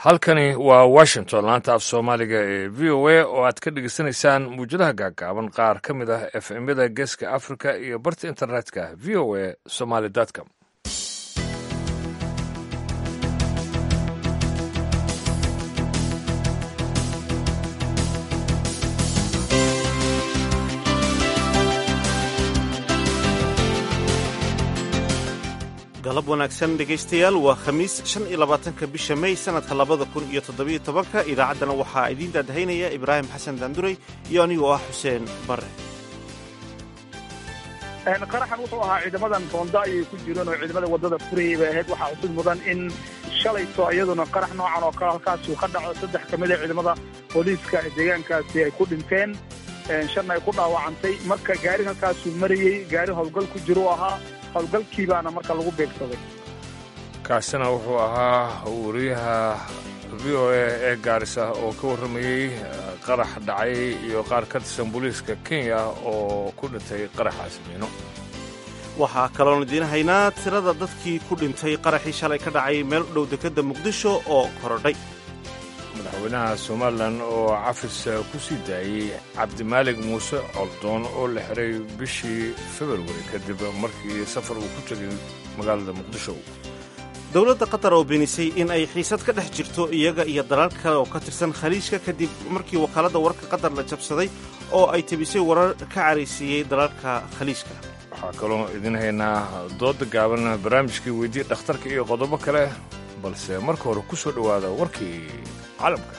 halkani waa washington laanta af soomaaliga ee v o a oo aad ka dhegeysanaysaan muwjadaha gaagaaban qaar ka mid ah f m-yada geeska africa iyo barta internetka v o a somaly com galab wanaagsan dhegaystayaal waa khamiis shan iyo labaatanka bisha may sannadka labada kun iyo toddobiyo tobanka idaacaddana waxaa idiin daadahaynaya ibraahim xasan daanduray iyo anigoo ah xuseen bare qaraxan wuxuu ahaa ciidamadan boonda ayay ku jireen oo ciidamada waddada furayay bay ahayd waxaa cusud mudan in shalayto iyaduna qarax noocan oo kale halkaasuu ka dhaco saddex ka mid a ciidamada booliiska ee deegaankaasi ay ku dhinteen shanna ay ku dhaawacantay marka gaari halkaasuu marayey gaari howlgal ku jiru ahaa howlgalkii baana marka lagu beegsaday kaasina wuxuu ahaa wariyaha v o a ee gaarisa oo ka warramayey qarax dhacay iyo qaar ka tirsan booliiska kenya oo ku dhintay qaraxaasi miino waxaa kaloon idiin haynaa tirada dadkii ku dhintay qaraxii shalay ka dhacay meel u dhow dekedda muqdisho oo korodhay madaxweynaha somalilan oo cafis ku sii daayey cabdimaalig muuse coldoon oo la xiray bishii februari kadib markii safar uu ku tegay magaalada muqdisho dowladda qatar oo beenisay in ay xiisad ka dhex jirto iyaga iyo dalaal kale oo ka tirsan khaliijka kadib markii wakaaladda wararka qatar la jabsaday oo ay tebisay warar ka caraysiiyey dalalka khaliijka waxaa kaloo idin haynaa dooda gaaban barnaamijkii weydii dhakhtarka iyo qodobo kale balse marka hore ku soo dhowaada warkii caalamka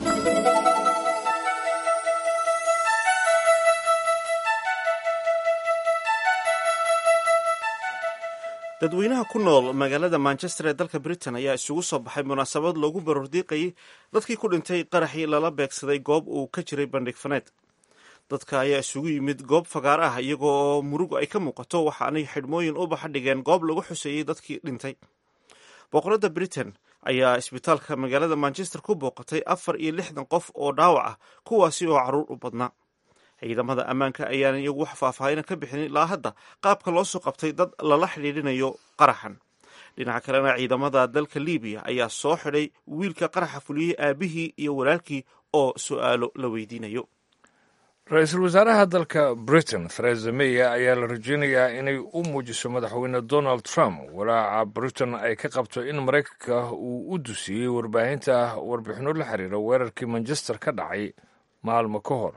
dadweynaha ku nool magaalada manchester ee dalka britain ayaa isugu soo baxay munaasabad loogu barordiiqayay dadkii ku dhintay qaraxii lala beegsaday goob uu ka jiray bandhig faneed dadka ayaa isugu yimid goob fagaar ah iyagoo oo murugu ay ka muuqato waxaanay xidhmooyin u baxa dhigeen goob lagu xuseeyey dadkii dhintay boqoradda britain ayaa isbitaalka magaalada manchester ku booqatay afar iyo lixdan qof oo dhaawac ah kuwaasi oo carruur u badnaa ciidamada ammaanka ayaan iyagu wax faahfaahina ka bixinin ilaa hadda qaabka loo soo qabtay dad lala xidhiidhinayo qaraxan dhinaca kalena ciidamada dalka libiya ayaa soo xidhay wiilka qaraxa fuliyey aabihii iyo walaalkii oo su'aalo la weydiinayo ra-iisul wasaaraha dalka britain theresa may ayaa la rajeynayaa inay u muujiso madaxweyne donald trump walaaca britain ay ka qabto in maraykanka uu u dusiyey warbaahinta warbixinno la xiriira weerarkii manchester ka dhacay maalmo ka hor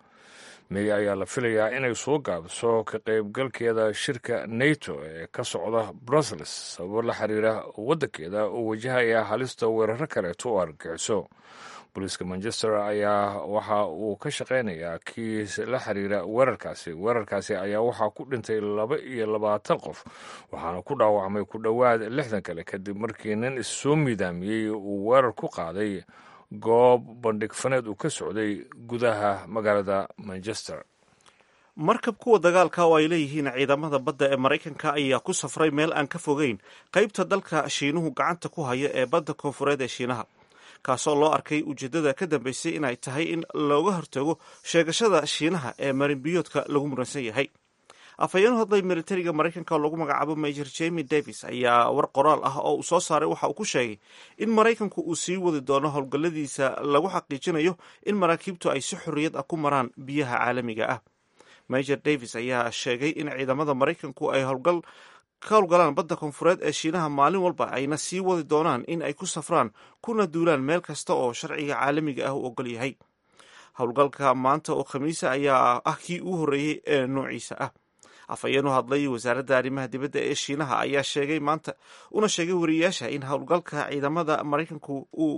may ayaa la filayaa inay soo gaabiso ka qaybgalkeeda shirka nato ee ka socda brussels sababo la xiriira waddankeeda oo wajahaya halista weeraro kaleeto oo argagixiso booliiska manchester ayaa waxa uu ka shaqaynayaa kiis la xiriira weerarkaasi weerarkaasi ayaa waxaa ku dhintay laba iyo labaatan qof waxaana ku dhaawacmay ku dhowaad lixdan kale kadib markii nin issoo miidaamiyey uu weerar ku qaaday goob bandhig faneed uu ka socday gudaha magaalada manchester markab kuwa dagaalka oo ay leeyihiin ciidamada badda ee maraykanka ayaa ku safray meel aan ka fogeyn qaybta dalka shiinuhu gacanta ku haya ee badda koonfureed ee shiinaha kaasoo loo arkay ujeeddada ka dambeysay inay tahay in looga hortago sheegashada shiinaha ee marinbiyoodka lagu muransan yahay afhayeen hadlay militariga maraykanka oo lagu magacaabo major jemi davis ayaa war qoraal ah oo uu soo saaray waxa uu ku sheegay in maraykanku uu sii wadi doono howlgalladiisa lagu xaqiijinayo in maraakiibtu ay si xorriyad ah ku maraan biyaha caalamiga ah major davis ayaa sheegay in ciidamada maraykanku ay howlgal ka howlgalaan badda koonfureed ee shiinaha maalin walba ayna sii wadi doonaan in ay ku safraan kuna duulaan meel kasta oo sharciga caalamiga ah u ogol yahay howlgalka maanta oo khamiisa ayaa ah kii ugu horreeyey ee noociisa ah afhayeen u hadlay wasaaradda arrimaha dibadda ee shiinaha ayaa sheegay maanta una sheegay wariyayaasha in howlgalka ciidamada maraykanku uu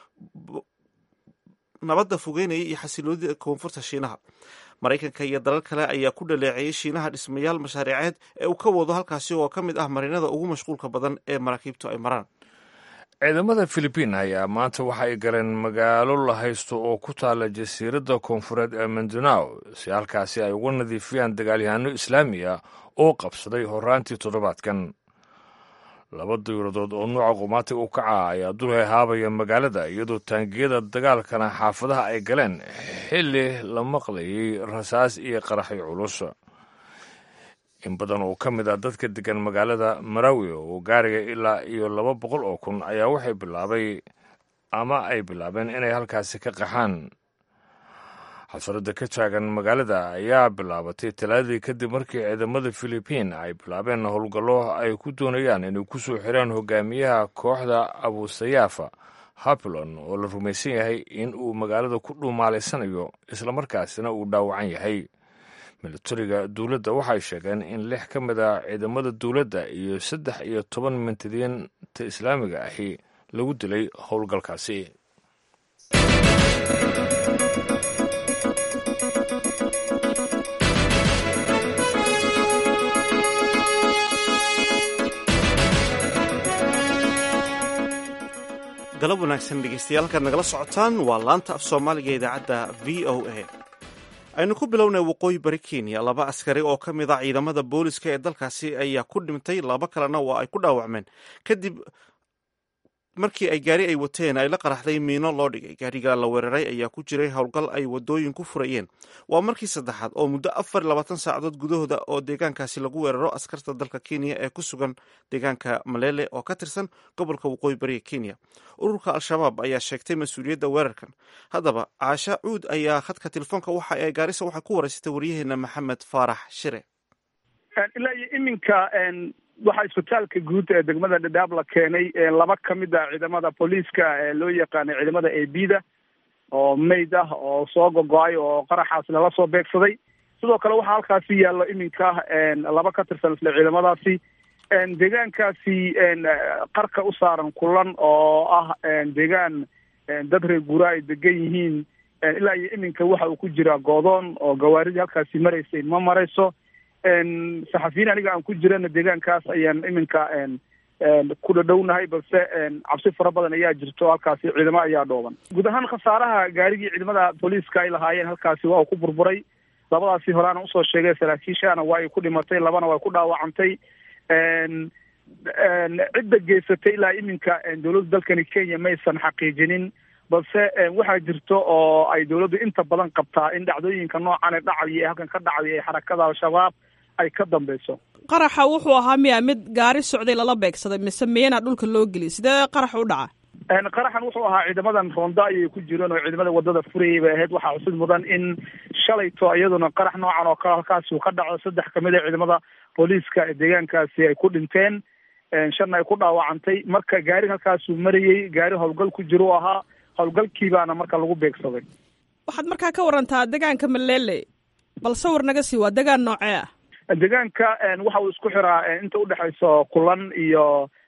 nabadda fogeynaya iyo xasiloonida koonfurta shiinaha maraykanka iyo dalal kale ayaa ku dhaleeceeyey shiinaha dhismayaal mashaariiceed ee uu ka wado halkaasi oo ka mid ah marinada ugu mashquulka badan ee maraakiibtu ay maraan ciidamada filibiin ayaa maanta waxa ay galeen magaalo la haysto oo ku taala jasiiradda koonfureed ee mindanao si halkaasi ay uga nadiifiyaan dagaalyahaano islaami ah oo qabsaday horaantii toddobaadkan laba diyuuradood oo nuuca qumaatiga u kaca ayaa dul hahaabaya magaalada iyadoo taangiyada dagaalkana xaafadaha ay galeen xilli la maqlayay rasaas iyo qaraxyo culus in badan oo ka mid ah dadka degan magaalada marawi oo gaariga ilaa iyo laba boqol oo kun ayaa waxay bilaabay ama ay bilaabeen inay halkaasi ka qaxaan xasarada ka taagan magaalada ayaa bilaabatay talaadii kadib markii ciidamada filibiin ay bilaabeen howlgallo ay ku doonayaan inay ku soo xiraan hogaamiyaha kooxda abusayaafa habilon oo la rumaysan yahay in uu magaalada ku dhuumaalaysanayo islamarkaasina uu dhaawacan yahay militariga dowladda waxay sheegeen in lix ka mid a ciidamada dowladda iyo saddex iyo toban mintidiinta islaamiga ahi lagu dilay howlgalkaasi galab wanaagsan dhegeystayaal halkaad nagala socotaan waa laanta af soomaaliga idaacadda v o a aynu ku bilownay waqooyi bari kenya laba askari oo ka mid a ciidamada booliska ee dalkaasi ayaa ku dhintay laba kalena waa ay ku dhaawacmeen kadib markii ay gaari ay wateen ay la qaraxday miino loo dhigay gaariga la weeraray ayaa ku jiray howlgal ay wadooyin ku furayeen waa markii saddexaad oo muddo afar labaatan saacadood gudahooda oo deegaankaasi lagu weeraro askarta dalka kenya ee ku sugan deegaanka malele oo ka tirsan gobolka waqooyi bariga kenya ururka al-shabaab ayaa sheegtay mas-uuliyadda weerarkan haddaba caasha cuud ayaa khadka telefoonka waxa ay gaarisa waxay ku waraysatay waryaheena maxamed faarax shire ilaa iyo iminka waxaa isbitaalka guud ee degmada dhadhaab la keenay laba ka mid a ciidamada booliiska ee loo yaqaanay ciidamada a b da oo mayd ah oo soo gogo-ay oo qaraxaas lala soo beegsaday sidoo kale waxaa halkaasi yaallo iminka laba ka tirsan isla ciidamadaasi deegaankaasi qarka u saaran kulan oo ah deegaan dad reer guuraa ay degan yihiin ilaa iyo iminka waxa uu ku jiraa goodoon oo gawaaridii halkaasi maraysay ma marayso saxafiyiin aniga aan ku jirana deegaankaas ayaan iminka ku dhadhownahay balse cabsi fara badan ayaa jirto halkaasi ciidamo ayaa dhooban guud ahaan khasaaraha gaarigii ciidamada booliiska ay lahaayeen halkaasi waa uu ku burburay labadaasi horeana usoo sheegay saraakiishana waa ay ku dhimatay labana waa ku dhaawacantay cidda geysatay ilaa iminka dowladda dalkani kenya maysan xaqiijinin balse waxaa jirto oo ay dowladdu inta badan qabtaa in dhacdooyinka noocan ee dhacaya ee halkan ka dhacaya ee xarakada al-shabaab ay ka dambeyso qaraxa wuxuu ahaa miya mid gaari socday lala beegsaday mise miyana dhulka loo geliyay sidee qarax u dhaca qaraxan wuxuu ahaa ciidamadan roonda ayay ku jireen oo ciidamada wadada furayay bay ahayd waxaa xusid mudan in shalayto iyaduna qarax noocan oo kale halkaasi uu ka dhaco saddex kamid a ciidamada booliiska ee deegaankaasi ay ku dhinteen shanna ay ku dhaawacantay marka gaari halkaasuu marayey gaari howlgal ku jiro u ahaa howlgalkii baana marka lagu beegsaday waxaad markaa ka warantaa deegaanka malele bal sawir naga sii waa deegaan noocee ah deegaanka waxa uu isku xiraa inta udhexayso kulan iyo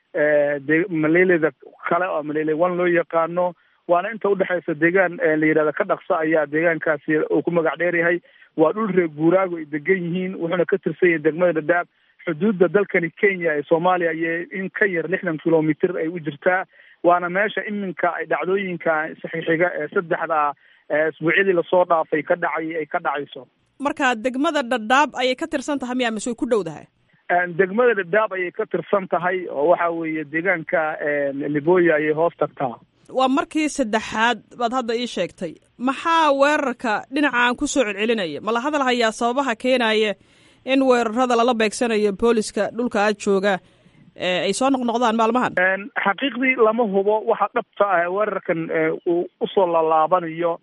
de maleleda kale oo malele one loo yaqaano waana inta udhexaysa deegaan la yidhahda ka dhaqsa ayaa deegaankaasi uu ku magac dheer yahay waa dhul reer guuraago ay degan yihiin wuxuuna ka tirsan yahay degmada dhadhaab xuduudda dalkani kenya ee soomaaliya iyo in ka yar lixdan kilomitr ay u jirtaa waana meesha iminka ay dhacdooyinka saxiixiga ee saddexda isbuucyadii lasoo dhaafay ka dhacay ay ka dhacayso marka degmada dhadhaab ayay ka tirsan tahay miya mise way ku dhow dahay degmada dhadhaab ayay ka tirsan tahay oo waxa weeye deegaanka liboya ayay hoos tagtaa waa markii saddexaad baad hadda ii sheegtay maxaa weerarka dhinacaan kusoo celcelinaya ma la hadal hayaa sababaha keenaya in weerarada lala beegsanayo booliska dhulka aad jooga ay soo noqnoqdaan maalmahan xaqiiqdii lama hubo waxa dhabta ah weerarkan uu usoo lalaabanayo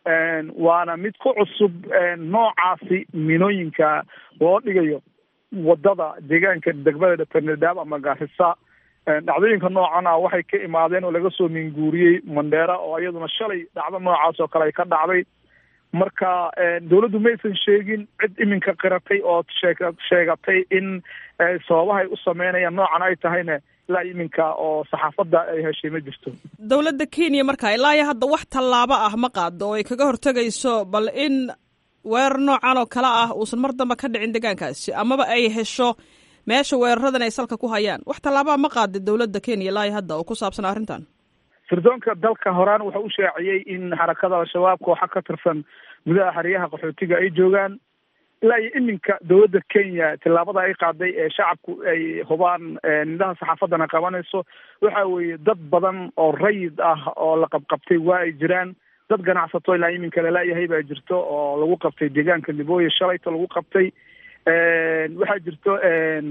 waana mid ku cusub noocaasi minooyinka loo dhigayo wadada deegaanka degmada penedab ama gaarisa dhacdooyinka noocan ah waxay ka imaadeen oo laga soo minguuriyey mandheera oo iyaduna shalay dhacdo noocaas oo kale ay ka dhacday marka dawladdu maysan sheegin cid iminka qiratay oo sheeg sheegatay in sababahay u sameynayaan noocan ay tahayna ilaa iminka oo saxaafadda ay heshay ma jirto dowladda kenya marka ilaa iyo hadda wax tallaabo ah ma qaado oo ay kaga hortegayso bal in weerar noocan oo kale ah uusan mar damba ka dhicin deegaankaasi amaba ay hesho meesha weeraradan ay salka ku hayaan wax tallaabaa ma qaada dowladda kenya ilaa iyo hadda oo ku saabsan arrintan sirdoonka dalka horaan wuxuu u shaaciyey in xarakada al-shabaab kooxa ka tirsan gudaha xeryaha qaxootiga ay joogaan ilaa iyo iminka dowladda kenya tillaabada ay qaaday ee shacabku ay hubaan nidaha saxaafaddana qabanayso waxa weeye dad badan oo rayid ah oo la qabqabtay waa ay jiraan dad ganacsato ilaa iminka lalayahay baa jirto oo lagu qabtay deegaanka libooya shalayto lagu qabtay waxaa jirto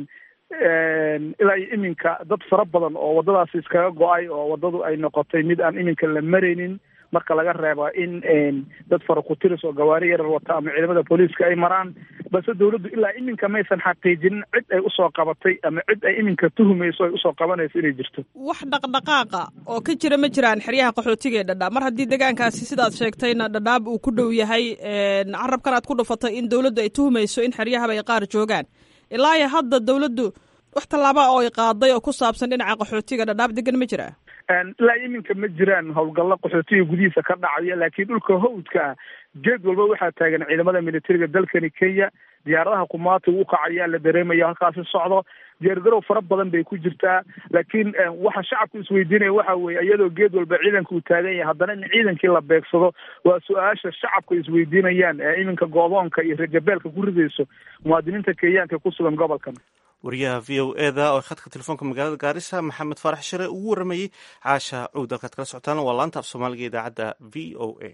ilaa iyo iminka dad fara badan oo waddadaasi iskaga go-ay oo waddadu ay noqotay mid aan iminka la maraynin marka laga reebo in dad fara ku-tiris oo gawaari yarar wata ama ciidamada booliiska ay maraan balse dawladdu ilaa iminka maysan xaqiijinin cid ay usoo qabatay ama cid ay iminka tuhumayso ay usoo qabanayso inay jirto wax dhaqdhaqaaqa oo ka jira ma jiraan xeryaha qaxootiga ee dhadhaab mar haddii deegaankaasi sidaad sheegtayna dhadhaab uu ku dhow yahay carabkan aad ku dhufatay in dawladdu ay tuhumayso in xeryahaba ay qaar joogaan ilaa iyo hadda dawladdu wax tallaaba oo ay qaaday oo ku saabsan dhinaca qaxootiga dhadhaab degan ma jiraa ilaa iminka ma jiraan howlgallo qaxootiga gudihiisa ka dhacaya laakiin dhulka hawdka ah geed walba waxaa taagan ciidamada militariga dalkani kenya diyaaradaha kumaati u kacayaa la dareemaya halkaasi socdo diyaargarow fara badan bay ku jirtaa laakiin waxa shacabku isweydiinaya waxa weeye iyadoo geed walba ciidanka uu taagan yahay haddana in ciidankii la beegsado waa su-aasha shacabku isweydiinayaan ee iminka goodoonka iyo rejabeelka ku ridayso muwaadiniinta kenyaanka ku sugan gobolkan wariyaha v o eda oo khadka telefoonka magaalada gaarisa maxamed faarax shire ugu waramayey caasha cowd halkaad kala socotaan waa laanta af soomaaliga idaacadda v o a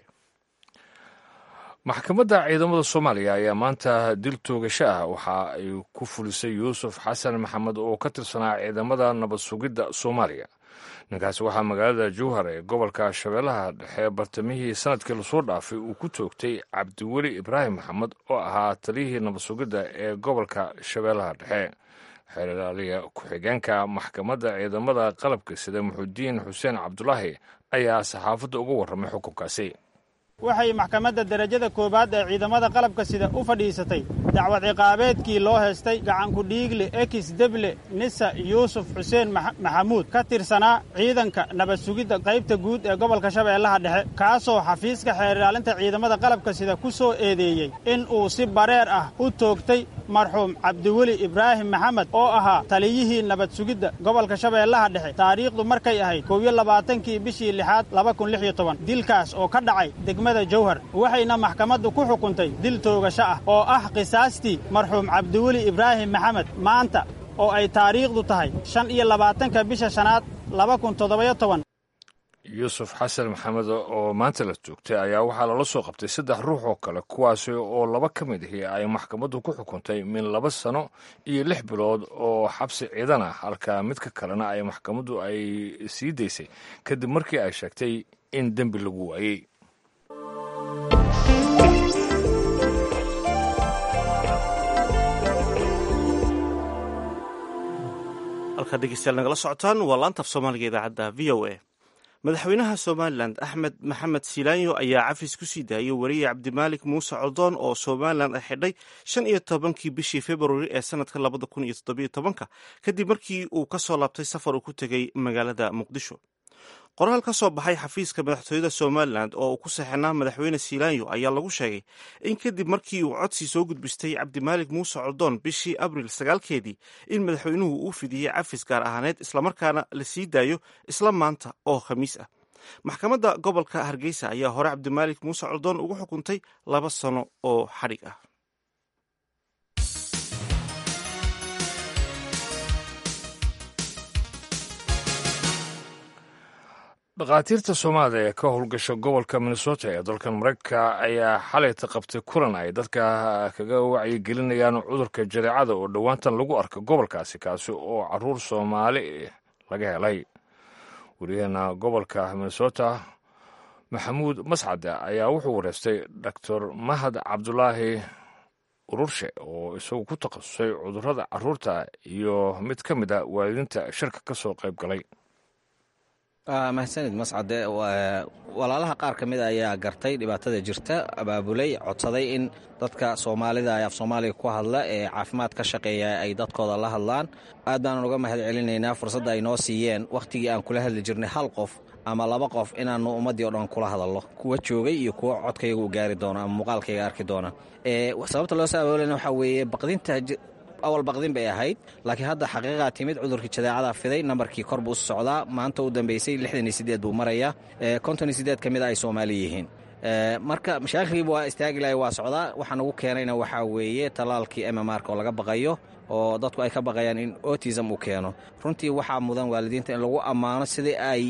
maxkamadda ciidamada soomaaliya ayaa maanta dil toogasho ah waxa ay ku fulisay yuusuf xasan maxamed oo ka tirsanaa ciidamada nabad sugidda soomaaliya ninkaasi waxaa magaalada jowhar ee gobolka shabeellaha dhexe bartamihii sanadkii lasoo dhaafay uu ku toogtay cabdiweli ibraahim maxamed oo ahaa taliyihii nabad sugidda ee gobolka shabeellaha dhexe xeeraaliya ku-xigeenka maxkamadda ciidamada qalabka sida muxudiin xuseen cabdulaahi ayaa saxaafadda uga warramay xukunkaasi waxay maxkamadda derajada koowaad ee ciidamada qalabka sida u fadhiisatay dacwad ciqaabeedkii loo heestay gacanku dhiigle ekis deble nisa yuusuf xuseen maxamuud ka tirsanaa ciidanka nabad sugidda qaybta guud ee gobolka shabeellaha dhexe kaasoo xafiiska xeer ilaalinta ciidamada qalabka sida ku soo eedeeyey in uu si bareer ah u toogtay marxuum cabdiweli ibraahim maxamed oo ahaa taliyihii nabad sugidda gobolka shabeellaha dhexe taariikhdu markay ahayd koob iyo labaatankii bishii lixaad laba kun lix iyo toban dilkaas oo ka dhacay degmada jowhar waxayna maxkamaddu ku xukuntay dil toogasho ah oo ah qisaastii marxuum cabdiweli ibraahim maxamed maanta oo ay taariikhdu tahay shan iyo labaatanka bisha shanaad laba kun toddobayo toban yuusuf xasan maxamed oo maanta la joogtay ayaa waxaa lala soo qabtay saddex ruux oo kale kuwaasi oo laba ka mid ahi ay maxkamaddu ku xukuntay min laba sano iyo lix bilood oo xabsi ciidan ah halka midka kalena ay maxkamaddu ay sii daysay kadib markii ay sheegtay in dembi lagu waayey halkaa dhegeystayaal nagala socotaan waa laantaaf soomaaliga idaacadda v o a madaxweynaha somalilan axmed maxamed silaanyo ayaa cafis ku sii daayay wariye cabdimaalik muuse coldoon oo somalilan ay xidhay shan iyo tobankii bishii februari ee sanadka labada kun iyo toddobiyo tobanka kadib markii uu ka soo laabtay safar uu ku tegey magaalada muqdisho qoraal ka soo baxay xafiiska madaxtooyada somalilan oo uu ku saxinaa madaxweyne silaanyo ayaa lagu sheegay in kadib markii uu codsi soo gudbistay cabdimaalik muuse coldoon bishii abril sagaalkeedii in madaxweynuhu uu fidiyey cafis gaar ahaaneed islamarkaana la sii daayo isla maanta oo khamiis ah maxkamadda gobolka hargeysa ayaa hore cabdimaalik muuse coldoon ugu xukuntay laba sano oo xadhig ah dhakhaatiirta soomaalida ee ka howlgasha gobolka minnesota ee dalkan maraykanka ayaa xalayta qabtay kulan ay dadka kaga wacyigelinayaan cudurka jadeecada oo dhowaantan lagu arka gobolkaasi kaasi oo caruur soomaali laga helay wariyaheena gobolka minnesota maxamuud mascade ayaa wuxuu wareystay doctor mahad cabdulaahi ururshe oo isagu ku takhasusay cudurrada caruurta iyo mid ka mid a waalidiinta shirka ka soo qayb galay mahadsanid mascade walaalaha qaar ka mida ayaa gartay dhibaatada jirta abaabulay codsaday in dadka soomaalida ee af soomaaliga ku hadla ee caafimaad ka shaqeeya ay dadkooda la hadlaan aad baanan uga mahad celinaynaa fursadda ay noo siiyeen wakhtigii aan kula hadli jirnay hal qof ama laba qof inaannu ummaddii o dhan kula hadallo kuwa joogay iyo kuwa codkayga u gaari doona ama muuqaalkayga arki doona sababta loo soo abaabulana waxaa weeye baqdinta awal baqdin bay ahayd laakiin hadda xaqiiqaa timid cudurkii jadeecada fiday nambarkii kor buu u socdaa maanta u dambeysay lixdan iyo sideed buu marayaa konton iyo sideed ka mid a ay soomaali yihiin marka mashaakilkiiba waa istaagi lahay waa socdaa waxaa nagu keenayna waxaa weeye tallaalkii mmrk oo laga baqayo oo dadku ay ka baqayaan in otism uu keeno runtii waxaa mudan waalidiinta in lagu ammaano sidii ay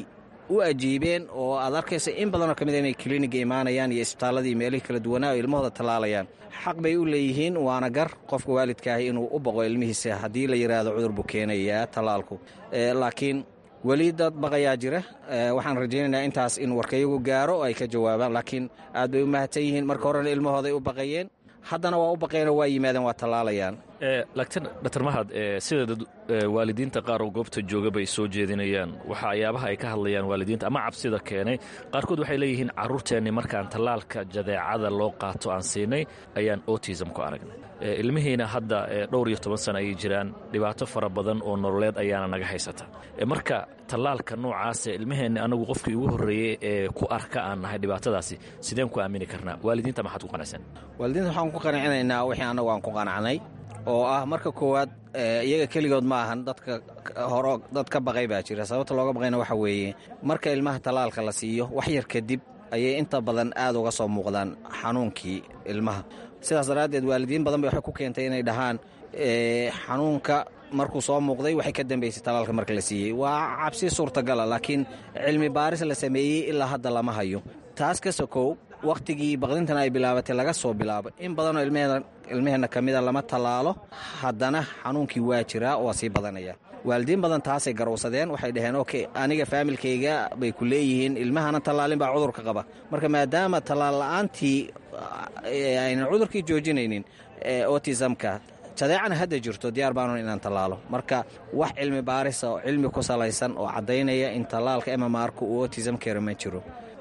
u ajiibeen oo aad arkaysa in badanoo ka mid a inay kliniga imaanayaan iyo isbitaalladii meelihii kala duwanaa oo ilmahooda tallaalayaan xaq bay u leeyihiin waana gar qofka waalidkaahi inuu u boqo ilmihiisa haddii la yidhaahdo cudur buu keenayaa tallaalku laakiin weli dad baqayaa jira waxaan rajaynaynaa intaas in warkayagu gaaro oo ay ka jawaabaan laakiin aad bay u mahadsan yihiin marka horena ilmahooday u baqayeen haddana waa u baqeenoo waa yimaadeen waa tallaalayaan laakiin dr mahad sida waalidiinta qaar oo goobta jooga bay soo jeedinayaan waxyaabaha ay ka hadlayaan waalidiinta ama cabsida keenay qaarkood waxay leeyihiin carruurteenni markaan tallaalka jadeecada loo qaato aan siinay ayaan otism ku aragnay ilmihiina hadda dhowr iyo toban sana ayay jiraan dhibaato fara badan oo nololeed ayaana naga haysata marka tallaalka noocaase ilmaheenni anagu qofkii ugu horreeyey ee ku arka aan nahay dhibaatadaasi sideen ku aamini karnaa waalidiinta maxaad ku qanacsan waalidiinta waxaan ku qanacinaynaa wixii annagu aan ku qanacnay oo ah marka koowaad iyaga keligood ma ahan dadka horo dad ka baqay baa jira sababta looga baqayna waxa weeye marka ilmaha tallaalka la siiyo wax yar kadib ayay inta badan aad uga soo muuqdaan xanuunkii ilmaha sidaas daraaddeed waalidiin badan bay waxay ku keentay inay dhahaan xanuunka markuu soo muuqday waxay ka dambaysay tallaalka marka la siiyey waa cabsi suurtagala laakiin cilmi baaris la sameeyey ilaa hadda lama hayo taas ka sokow wakhtigii baqdintan ay bilaabatay laga soo bilaabo in badanoo ilmaheenna ka mida lama tallaalo haddana xanuunkii waa jiraa waa sii badanaya waalidiin badan taasay garowsadeen waxay dhaheen oke aniga faamilkayga bay ku leeyihiin ilmahana tallaalin baa cudurka qaba marka maadaama tallaal la'aantii aynan cudurkii joojinaynin otisamka jadeecana hadda jirto diyaar baanu inaan tallaalo marka wax cilmi baarisa oo cilmi ku salaysan oo caddaynaya in tallaalka emamarka uu otisam kero ma jiro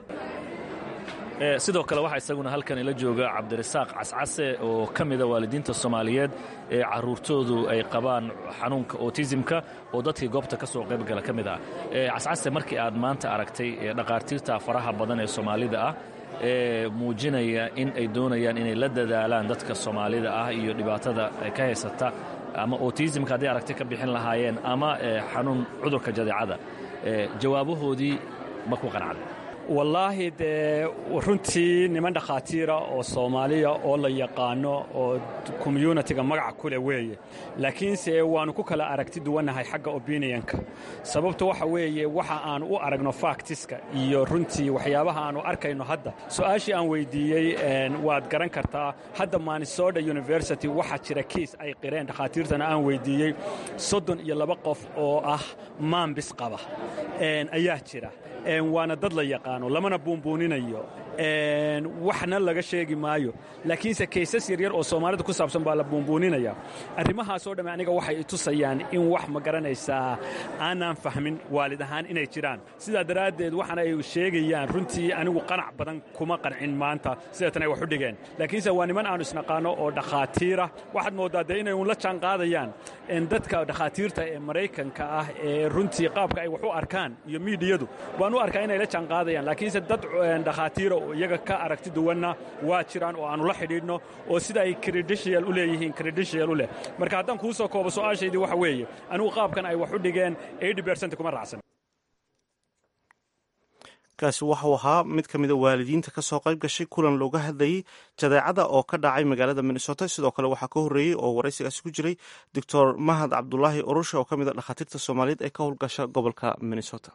sidoo kale waxaa isaguna halkan ila jooga cabdirasaaq cascase oo ka mida waalidiinta soomaaliyeed ee carruurtoodu ay qabaan xanuunka otisimka oo dadkii goobta ka soo qaybgala ka mid ah cascase markii aad maanta aragtay dhakhaatiirta faraha badan ee soomaalida ah ee muujinaya in ay doonayaan inay la dadaalaan dadka soomaalida ah iyo dhibaatada ka haysata ama otisimka hadday aragti ka bixin lahaayeen ama xanuun cudurka jadeecada jawaabahoodii ma ku qanacday wallaahi dee runtii niman dhakhaatiira oo soomaaliya oo la yaqaano oo communitiga magaca kuleh weeye laakiinse waannu ku kala aragti duwannahay xagga opinionka sababtu waxa weeye waxa aanu u aragno faktiska iyo runtii waxyaabaha aanu arkayno hadda su-aashii aan weydiiyey waad garan kartaa hadda manisoda university waxaa jira kiis ay qireen dhakhaatiirtana aan weydiiyey soddon iyo laba qof oo ah maambis qaba ayaa jira waana dad la yaqaano lamana buunbuuninayo waxna laga sheegi maayo laakiinse kaysas yaryar oo soomaalida ku saabsan baa la buunbuuninaya arrimahaasoo dhamme aniga waxay i tusayaan in wax ma garanaysaa aanaan fahmin waalid ahaan inay jiraan sidaa daraaddeed waxaana ay sheegayaan runtii anigu qanac badan kuma qancin maanta sideetan ay wax u dhigeen laakiinse waa niman aanu isnaqaano oo dhakhaatiira waxaad mooddaa dee inay uun la jaanqaadayaan dadka dhakhaatiirta ee maraykanka ah ee runtii qaabka ay wax u arkaan iyo miidiyadu baan u arkaa inay la jaanqaadayaan laakiinse dad dhakhaatiira oo iyaga ka aragti duwanna waa jiraan oo aanu la xidhiidhno oo sida ay credential u leeyihiin credential u leh marka haddaan kuu soo koobo su-aashaydii waxa weeye anigu qaabkan ay wax u dhigeen eighty percent kuma raacsan kaasi waxuu ahaa mid ka mida waalidiinta ka soo qayb gashay kulan looga hadlayey jadeecada oo ka dhacay magaalada minnesota sidoo kale waxaa ka horreeyey oo waraysigaasi ku jiray doctor mahad cabdulaahi urusha oo ka mid a dhakhaatiirta soomaaliyeed ee ka howlgasha gobolka minnesota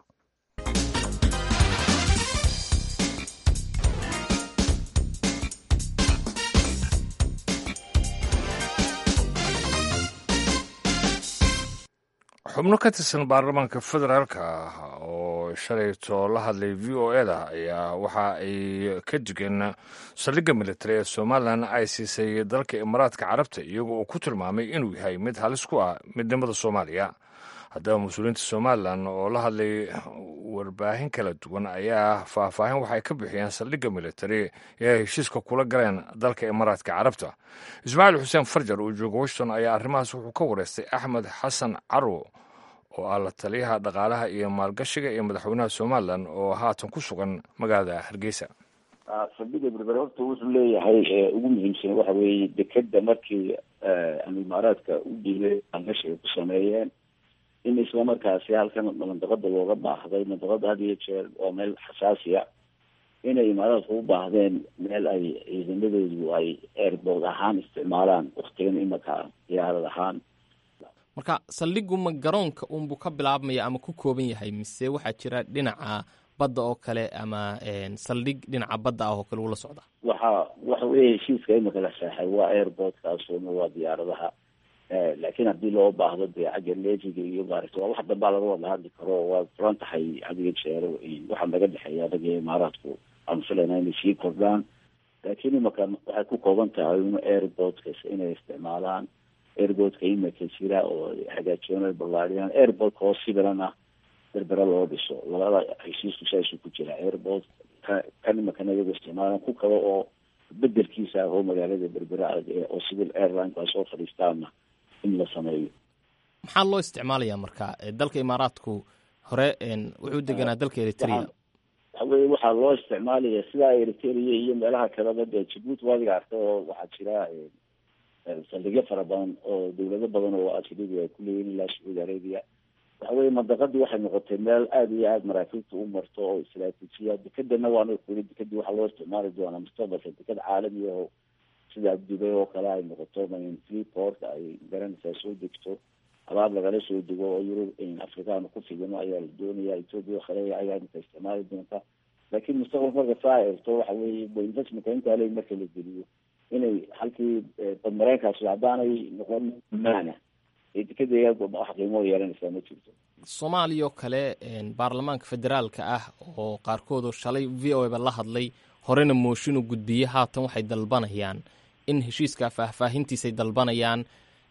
xubno ka tirsan baarlamaanka federaalka ah oo shalayto la hadlay v o eda ayaa waxa ay ka digeen saldhigga militari ee somalilan ay siisay dalka imaaraadka carabta iyago uu ku tilmaamay inuu yahay mid halis ku ah midnimada soomaaliya haddaba mas-uuliyiinta somalilan oo la hadlay warbaahin kala duwan ayaa faahfaahin waxay ka bixiyeen saldhigga militari ee ay heshiiska kula galeen dalka imaaraadka carabta ismaaciil xuseen farjar oo jooga washington ayaa arrimahaas wuxuu ka wareystay axmed xasan carwo oo ah la taliyaha dhaqaalaha iyo maalgashiga iyo madaxweynaha somalilan oo haatan ku sugan magaalada hargeysa saldhigga berbere horta wuxuu leeyahay ugu muhiimsan waxa weeye dekeda markii imaaraadka u dhiibay maalgashiga ku sameeyeen in islamarkaasi halkan mandaqada looga baahday mandaqada had iyo jeer waa meel xasaasiya inay imaaraadku u baahdeen meel ay ciidamadoodu ay airbood ahaan isticmaalaan waktigan imaka diyaarad ahaan marka saldhigu ma garoonka unbuu ka bilaabmaya ama ku kooban yahay mise waxaa jira dhinaca badda oo kale ama saldhig dhinaca badda ah oo kale ula socda waxa waxa weeye heshiiska imika la seexay waa airportkaasuna waa diyaaradaha laakiin haddii loo baahdo dee xagga lejiga iyo maaragta waa wax dambaa laga wada hadli karo waa furan tahay adiga jeero waxaa naga dhexeeya anaga imaaraadku aan filayna inay sii kordhaan laakiin imika waxay ku kooban tahay in airportkas inay isticmaalaan airportka imika jira oo hagaajiyaan ballaariyaan airportka oo sibilana berbera loo dhiso labada heshiisku saasuu ku jira airport kan imakana iyago isticmaalaan ku kale oo bedelkiisa ah oo magaalada berbera oo civil airlineka soo fadhiistaana in la sameeyo maxaa loo isticmaalaya marka dalka imaaraadku hore wuxuu deganaa dalka eritrea waxa weye waxaa loo isticmaalaya sidaa eritrea iyo meelaha kaleba dee jabuuti waadiga arka oo waxaa jira saldhigyo fara badan oo dawlado badan oo ajnabi ay kuleeyihin ilaa sacuudi arabia waxa weye mandaqadii waxay noqotay meel aada iyo aada maraakiibta u marto oo istraatiijiya dekadana waana kuli dekadii waxaa loo isticmaali doonaa mustaqbalka dekad caalami aho sida dubay oo kale ay noqoto freeport ay garanaysaa soo degto abaab lagala soo dego oo yurub afrikaana ku fidino ayaa la doonaya ethoopia kale ayaa imika isticmaali doonta laakiin mustaqbalka marka saa eegto waxa weye investmentka intaa le marka la geliyo inay halkii badmareenkaasi haddaanay noqon maana dekada wax qiimo yeelanaysaa ma jirto soomaaliya oo kale baarlamaanka federaalka ah oo qaarkoodoo shalay v o eba la hadlay horena mooshin u gudbiyey haatan waxay dalbanayaan in heshiiska faahfaahintiisay dalbanayaan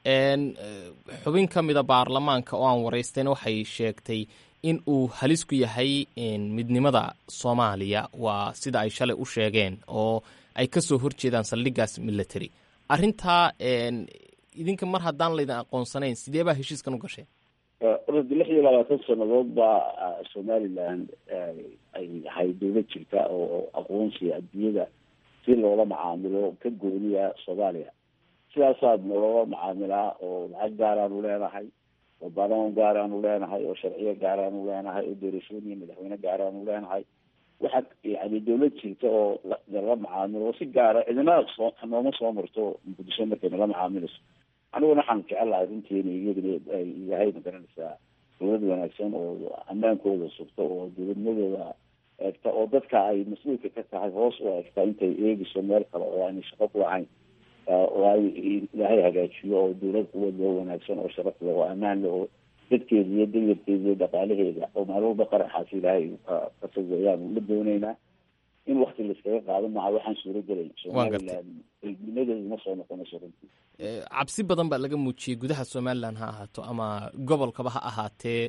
xubin ka mida baarlamaanka oo aan waraystayna waxay sheegtay in uu halis ku yahay midnimada soomaaliya waa sida ay shalay u sheegeen oo ay ka soo horjeedaan saldhigaas military arrintaa idinka mar haddaan laydin aqoonsanayn sidee baa heshiiskan u gasheen orada lix iyo labaatan sanadood baa somaliland ay ahay dawlad jirta oo aqoonsiga adduunyada si loola macaamilo ka gooniya soomaaliya sidaasaad naloola macaamilaa oo lacag gaaraanu leenahay oo baarlamaan gaaraanu leenahay oo sharciyo gaaraanu leenahay oo doorashooyin iyo madaxweyne gaaraanu leenahay waxa yani dawlad jirta oo nala macaamilo oo si gaara cidina soo nooma soo marto muqdisho markay nala macaamilayso aniguna waxaan jecelahay runtiina iyaduna ay yahay magaranaysaa dawlad wanaagsan oo amaankooda sugta oo dawladnimadooda eegta oo dadka ay mas-uulka ka tahay hoos u eegta intay eegayso meel kale oo aanay shaqo ku lahayn oo ay ilaahay hagaajiyo oo dawlad quwad loo wanaagsan oo sharaf leh oo ammaan leh oo dadkeeda iyo dayarkeeda iyo dhaqaalaheeda oo maalwalba qaraxaas ilaahay ka fogeeyaan la dooneynaa in wakti laiskaga qaado maha waxaan suuro gelay somaliland nimadeedu ma soo noqonayso runtii cabsi badan baa laga muujiyey gudaha somalilan ha ahaato ama gobolkaba ha ahaatee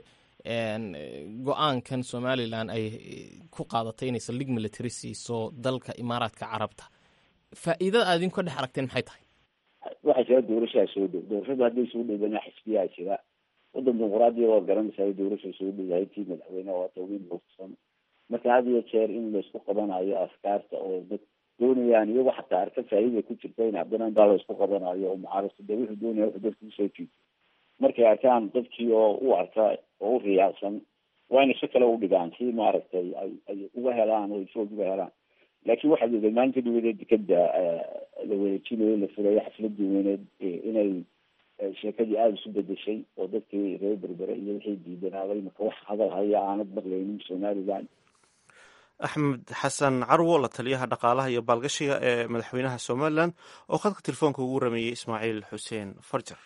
go-aankan somalilan ay ku qaadatay inay saldhig military siiso dalka imaaraadka carabta faa'iidada aad idinku dhex aragteen maxay tahay waxaa jira doorashaa soo dhow doorashada hadday soo dhowdana xisbiyaa jira wadan dimuqraadiya waa garanaysaa doorasha soo dhowahay tii madaxweyne waa tawiin hogsan marka had iyo jeer in laisku qabanayo afkaarta oo dad doonayaan iyago xataa arka faa'iida ku jirta in haddana intaa laisku qabanayo oo mucaarasta de wuxuu doonaya wuxuu dadka usoo jiito markay arkaan dadkii oo u arka oo u riyaacsan waa inay si kale u dhigaan si maaragtay ay ay uga helaan oo isood uga helaan laakiin waxaad ogeed maalinta dhaweed dekeda la wareejinayo la furayo xafladii weyneed inay sheekadii aada isu bedeshay oo dadkii reer berbere iyo wixii diidanaaday marka wax hadal haya aanad maqlaynin somaliland axmed xasan carwo la taliyaha dhaqaalaha iyo baalgashiga ee madaxweynaha somalilan oo khadka telefoonka ugu rameeyey ismaaciil xuseen farjar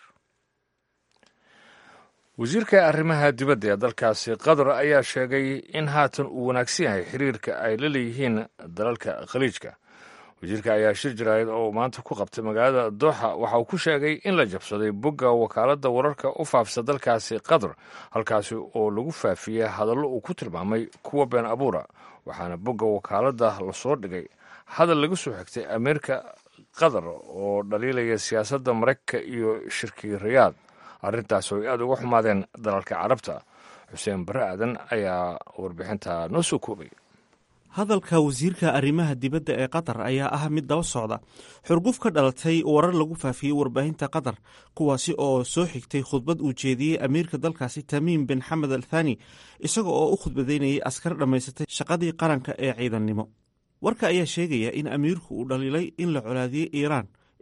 wasiirka arrimaha dibadda ee dalkaasi qatar ayaa sheegay in haatan uu wanaagsan yahay xiriirka ay la leeyihiin dalalka khaliijka wasiirka ayaa shir jaraayad oo maanta ku qabtay magaalada dooxa waxa uu ku sheegay in la jabsaday bogga wakaaladda wararka u faafisa dalkaasi qatar halkaasi oo lagu faafiyey hadallo uu ku tilmaamay kuwa been abuura waxaana bogga wakaaladda lasoo dhigay hadal laga soo xigtay ameerika qatar oo dhaliilaya siyaasadda maraykanka iyo shirkii rayaad arrintaas oo ay aada uga xumaadeen dalalka carabta xuseen bare aadan ayaa warbixinta noo soo koobay hadalka wasiirka arrimaha dibadda ee qatar ayaa ah mid daba socda xurguf ka dhalatay warar lagu faafiyey warbaahinta qatar kuwaasi oo soo xigtay khudbad uu jeediyey amiirka dalkaasi tamiim bin xamed al thani isaga oo u khudbadaynayay askar dhammaysatay shaqadii qaranka ee ciidannimo warka ayaa sheegaya in amiirku uu dhaliilay in la colaadiyey iiraan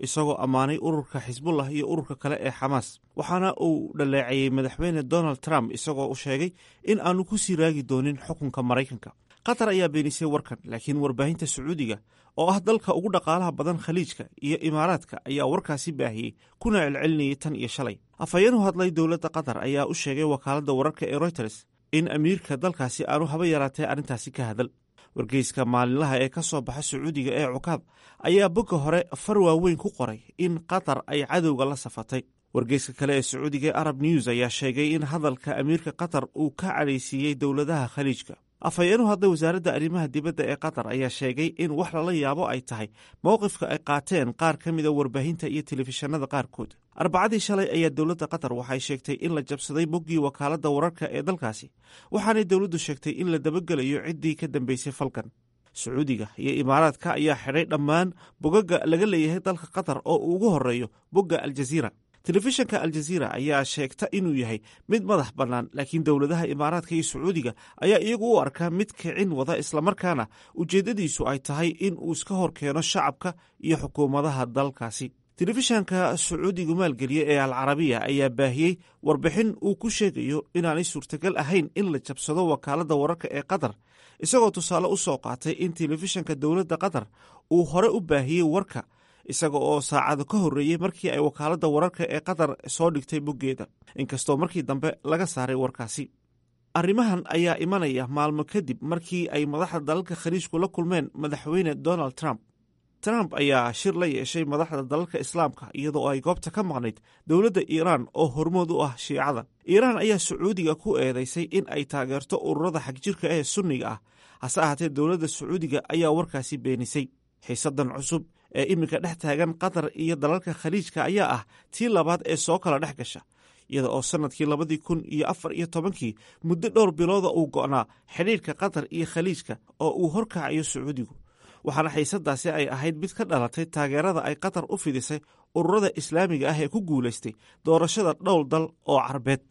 isagoo ammaanay ururka xisbullah iyo ururka kale ee xamaas waxaana uu dhaleeceeyey madaxweyne donald trump isagoo u sheegay in aanu ku sii raagi doonin xukunka maraykanka qatar ayaa beenisay warkan laakiin warbaahinta sacuudiga oo ah dalka ugu dhaqaalaha badan khaliijka iyo imaaraadka ayaa warkaasi baahiyey kuna celcelinayay tan iyo shalay afhayeen u hadlay dowladda qatar ayaa u sheegay wakaaladda wararka ee royters in amiirka dalkaasi aanu haba yaraatee arrintaasi ka hadal wargeyska maalinlaha ee ka soo baxa sacuudiga ee cukaad ayaa bogga hore far waaweyn ku qoray in qatar ay cadowga la safatay wargeyska kale ee sacuudiga ee arab news ayaa sheegay in hadalka amiirka qatar uu ka cadhaysiiyey dowladaha khaliijka afhayeenu hadda wasaaradda arrimaha dibadda ee qatar ayaa sheegay in wax lala yaabo ay tahay mowqifka ay qaateen qaar ka mida warbaahinta iyo telefishinada qaarkood arbacadii shalay ayaa dowladda qatar waxay sheegtay in la jabsaday boggii wakaaladda wararka ee dalkaasi waxaanay dowladdu sheegtay in la dabagelayo ciddii ka dambeysay falkan sacuudiga iyo imaaraadka ayaa xidhay dhammaan bogaga laga leeyahay dalka qatar oo uu ugu horeeyo bogga aljaziira telefishinka aljaziira ayaa sheegta inuu yahay mid madax bannaan laakiin dowladaha imaaraadka iyo sacuudiga ayaa iyagu u arkaa mid kicin wada islamarkaana ujeeddadiisu ay tahay in uu iska hor keeno shacabka iyo xukuumadaha dalkaasi telefishanka sacuudigu maalgeliya ee alcarabiya ayaa baahiyey warbixin uu ku sheegayo inaanay suurtagal ahayn in la jabsado wakaaladda wararka ee qatar isagoo tusaale u soo qaatay in telefishanka dowladda qatar uu hore u baahiyey warka isaga oo saacado ka horreeyey markii ay wakaaladda wararka ee qatar soo dhigtay boggeeda inkastoo markii dambe laga saaray warkaasi arrimahan ayaa imanaya maalmo kadib markii ay madaxda dalalka khaliijku la kulmeen madaxweyne donald trump trump ayaa shir la yeeshay madaxda dalalka islaamka iyadoo ay goobta ka maqnayd dowladda iiraan oo hormood u ah shiicada iiraan ayaa sacuudiga ku eedeysay in ay taageerto ururada xagjirka ee sunniga ah hase ahaatee dowladda sacuudiga ayaa warkaasi beenisay xiisadan cusub ee iminka dhex taagan qatar iyo dalalka khaliijka ayaa ah tii labaad ee soo kala dhex gasha iyada oo sannadkii labadii kun iyo afar iyo tobankii muddo dhowr bilooda uu go'naa xidhiirka qatar iyo khaliijka oo uu horkacayo sacuudigu waxaana xiisadaasi ay ahayd mid ka dhalatay taageerada ay qatar u fidisay ururada islaamiga ah ee ku guulaystay doorashada dhowr dal oo carbeed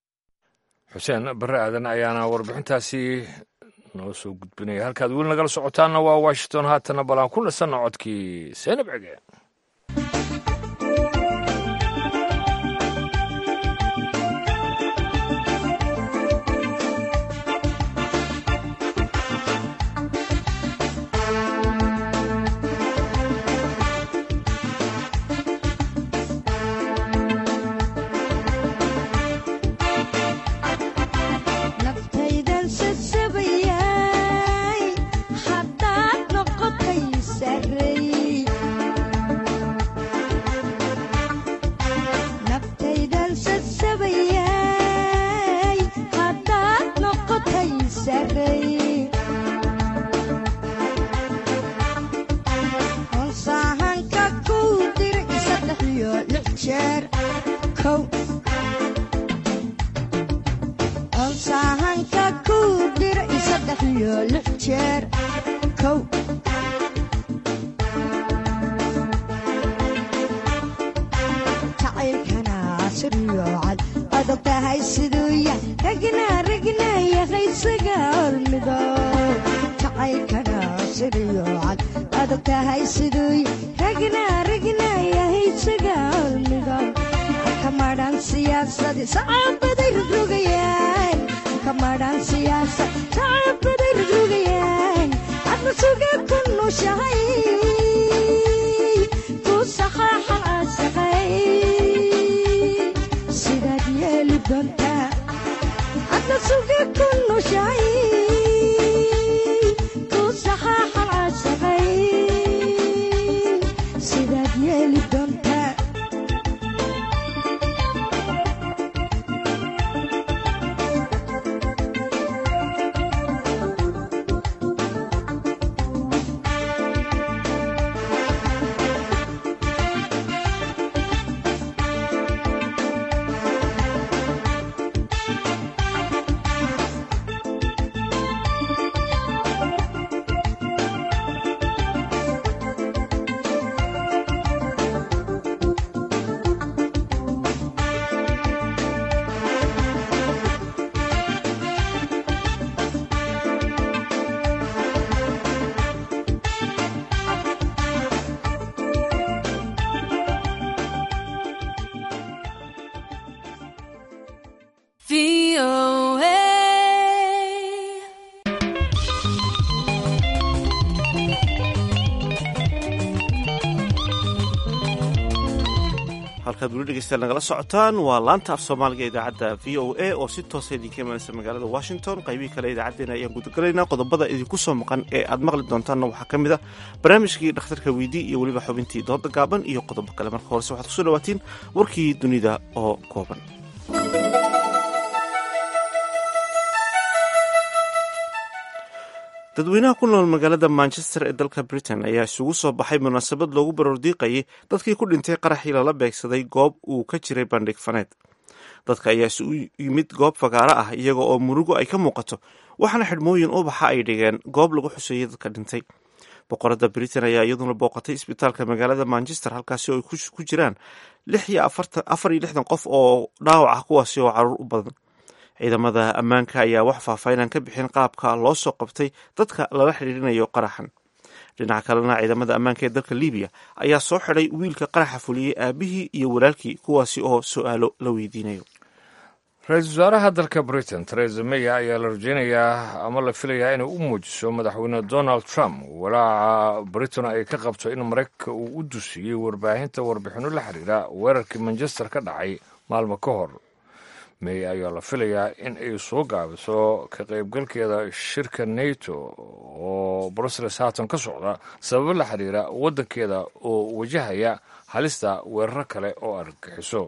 xuseen barre aadan ayaana warbixintaasi noo soo gudbinaya halkaad weli nagala socotaanna waa washington haatana balaan ku nasanna codkii seenab cege halkaad weli dhegeystayaal nagala socotaan waa laanta af soomaaliga idaacadda v o a oo si toosa idinka imanaysa magaalada washington qaybihii kale idaacaddeenna ayaan gudagalaynaa qodobada idinku soo maqan ee aad maqli doontaanna waxaa ka mid a barnaamijkii dhakhtarka weydii iyo weliba xubintii dooda gaaban iyo qodobo kale marka horese waxaad kusoo dhawaatiin warkii dunida oo kooban dadweynaha ku nool magaalada manchester ee dalka britain ayaa isugu soo baxay munaasabad loogu baroordiiqayay dadkii ku dhintay qaraxii lala beegsaday goob uu ka jiray bandhig faneed dadka ayaa isugu yimid goob fagaaro ah iyaga oo murugo ay ka muuqato waxaana xidhmooyin ubaxa ay dhigeen goob lagu xuseeyay dadka dhintay boqorada britain ayaa iyaduna booqatay isbitaalka magaalada manchester halkaasi oo ay ku jiraan lix iyo afar iyo lixdan qof oo dhaawac ah kuwaasi oo caruur u badan ciidamada ammaanka ayaa wax faahfaahinaan ka bixin qaabka loo soo qabtay dadka lala xidhiirinayo qaraxan dhinaca kalena ciidamada ammaanka ee dalka libiya ayaa soo xidhay wiilka qaraxa fuliyey aabihii iyo walaalkii kuwaasi oo su-aalo la weydiinayo ra-iisul wasaaraha dalka britain teresa may ayaa la rajeynayaa ama la filayaa inay u muujiso madaxweyne donald trump walaaca britain ay ka qabto in maraykanka uu u dusiyey warbaahinta warbixinno la xiriira weerarkii manchester ka dhacay maalmo ka hor may ayaa la filayaa in ay soo gaabiso ka qaybgalkeeda shirka nato oo brussels haatan ka socda sababo la xiriira waddankeeda oo wajahaya halista weeraro kale oo argagixiso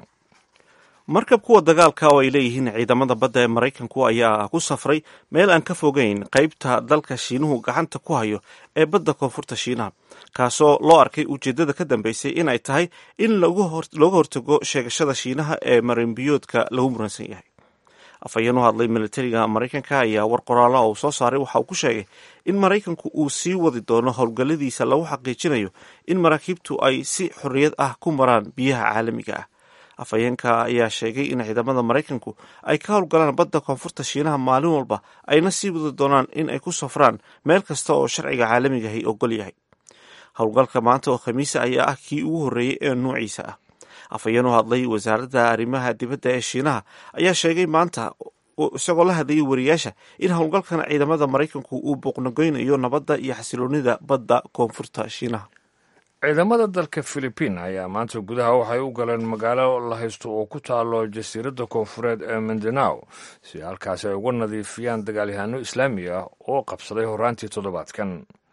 markab kuwa dagaalka oo ay leeyihiin ciidamada badda ee maraykanku ayaa ku safray meel aan ka fogeyn qaybta dalka shiinuhu gacanta ku hayo ee badda koonfurta shiinaha kaasoo loo arkay ujeeddada ka dambeysay in ay tahay in looga hortago sheegashada shiinaha ee marinbiyoodka lagu muransan yahay afhayeen u hadlay militariga maraykanka ayaa war qoraala uu soo saaray waxa uu ku sheegay in maraykanku uu sii wadi doono howlgalladiisa lagu xaqiijinayo in maraakiibtu ay si xorriyad ah ku maraan biyaha caalamiga ah afhayeenka ayaa sheegay in ciidamada maraykanku ay ka howlgalaan badda koonfurta shiinaha maalin walba ayna sii wadi doonaan in ay ku safraan meel kasta oo sharciga caalamigahi ogol yahay howlgalka maanta oo khamiisa ayaa ah kii ugu horreeyey ee nuuciisa ah afhayeen u hadlay wasaaradda arrimaha dibadda ee shiinaha ayaa sheegay maanta isagoo la hadlayay wariyaasha in howlgalkan ciidamada maraykanku uu booqnagoynayo nabadda iyo xasiloonida badda koonfurta shiinaha ciidamada dalka philibiin ayaa maanta gudaha waxay u galeen magaalo la haysto oo ku taalo jasiiradda koonfureed ee mindanao si halkaasi ay uga nadiifiyaan dagaalyahaano islaami ah oo qabsaday horaantii toddobaadkan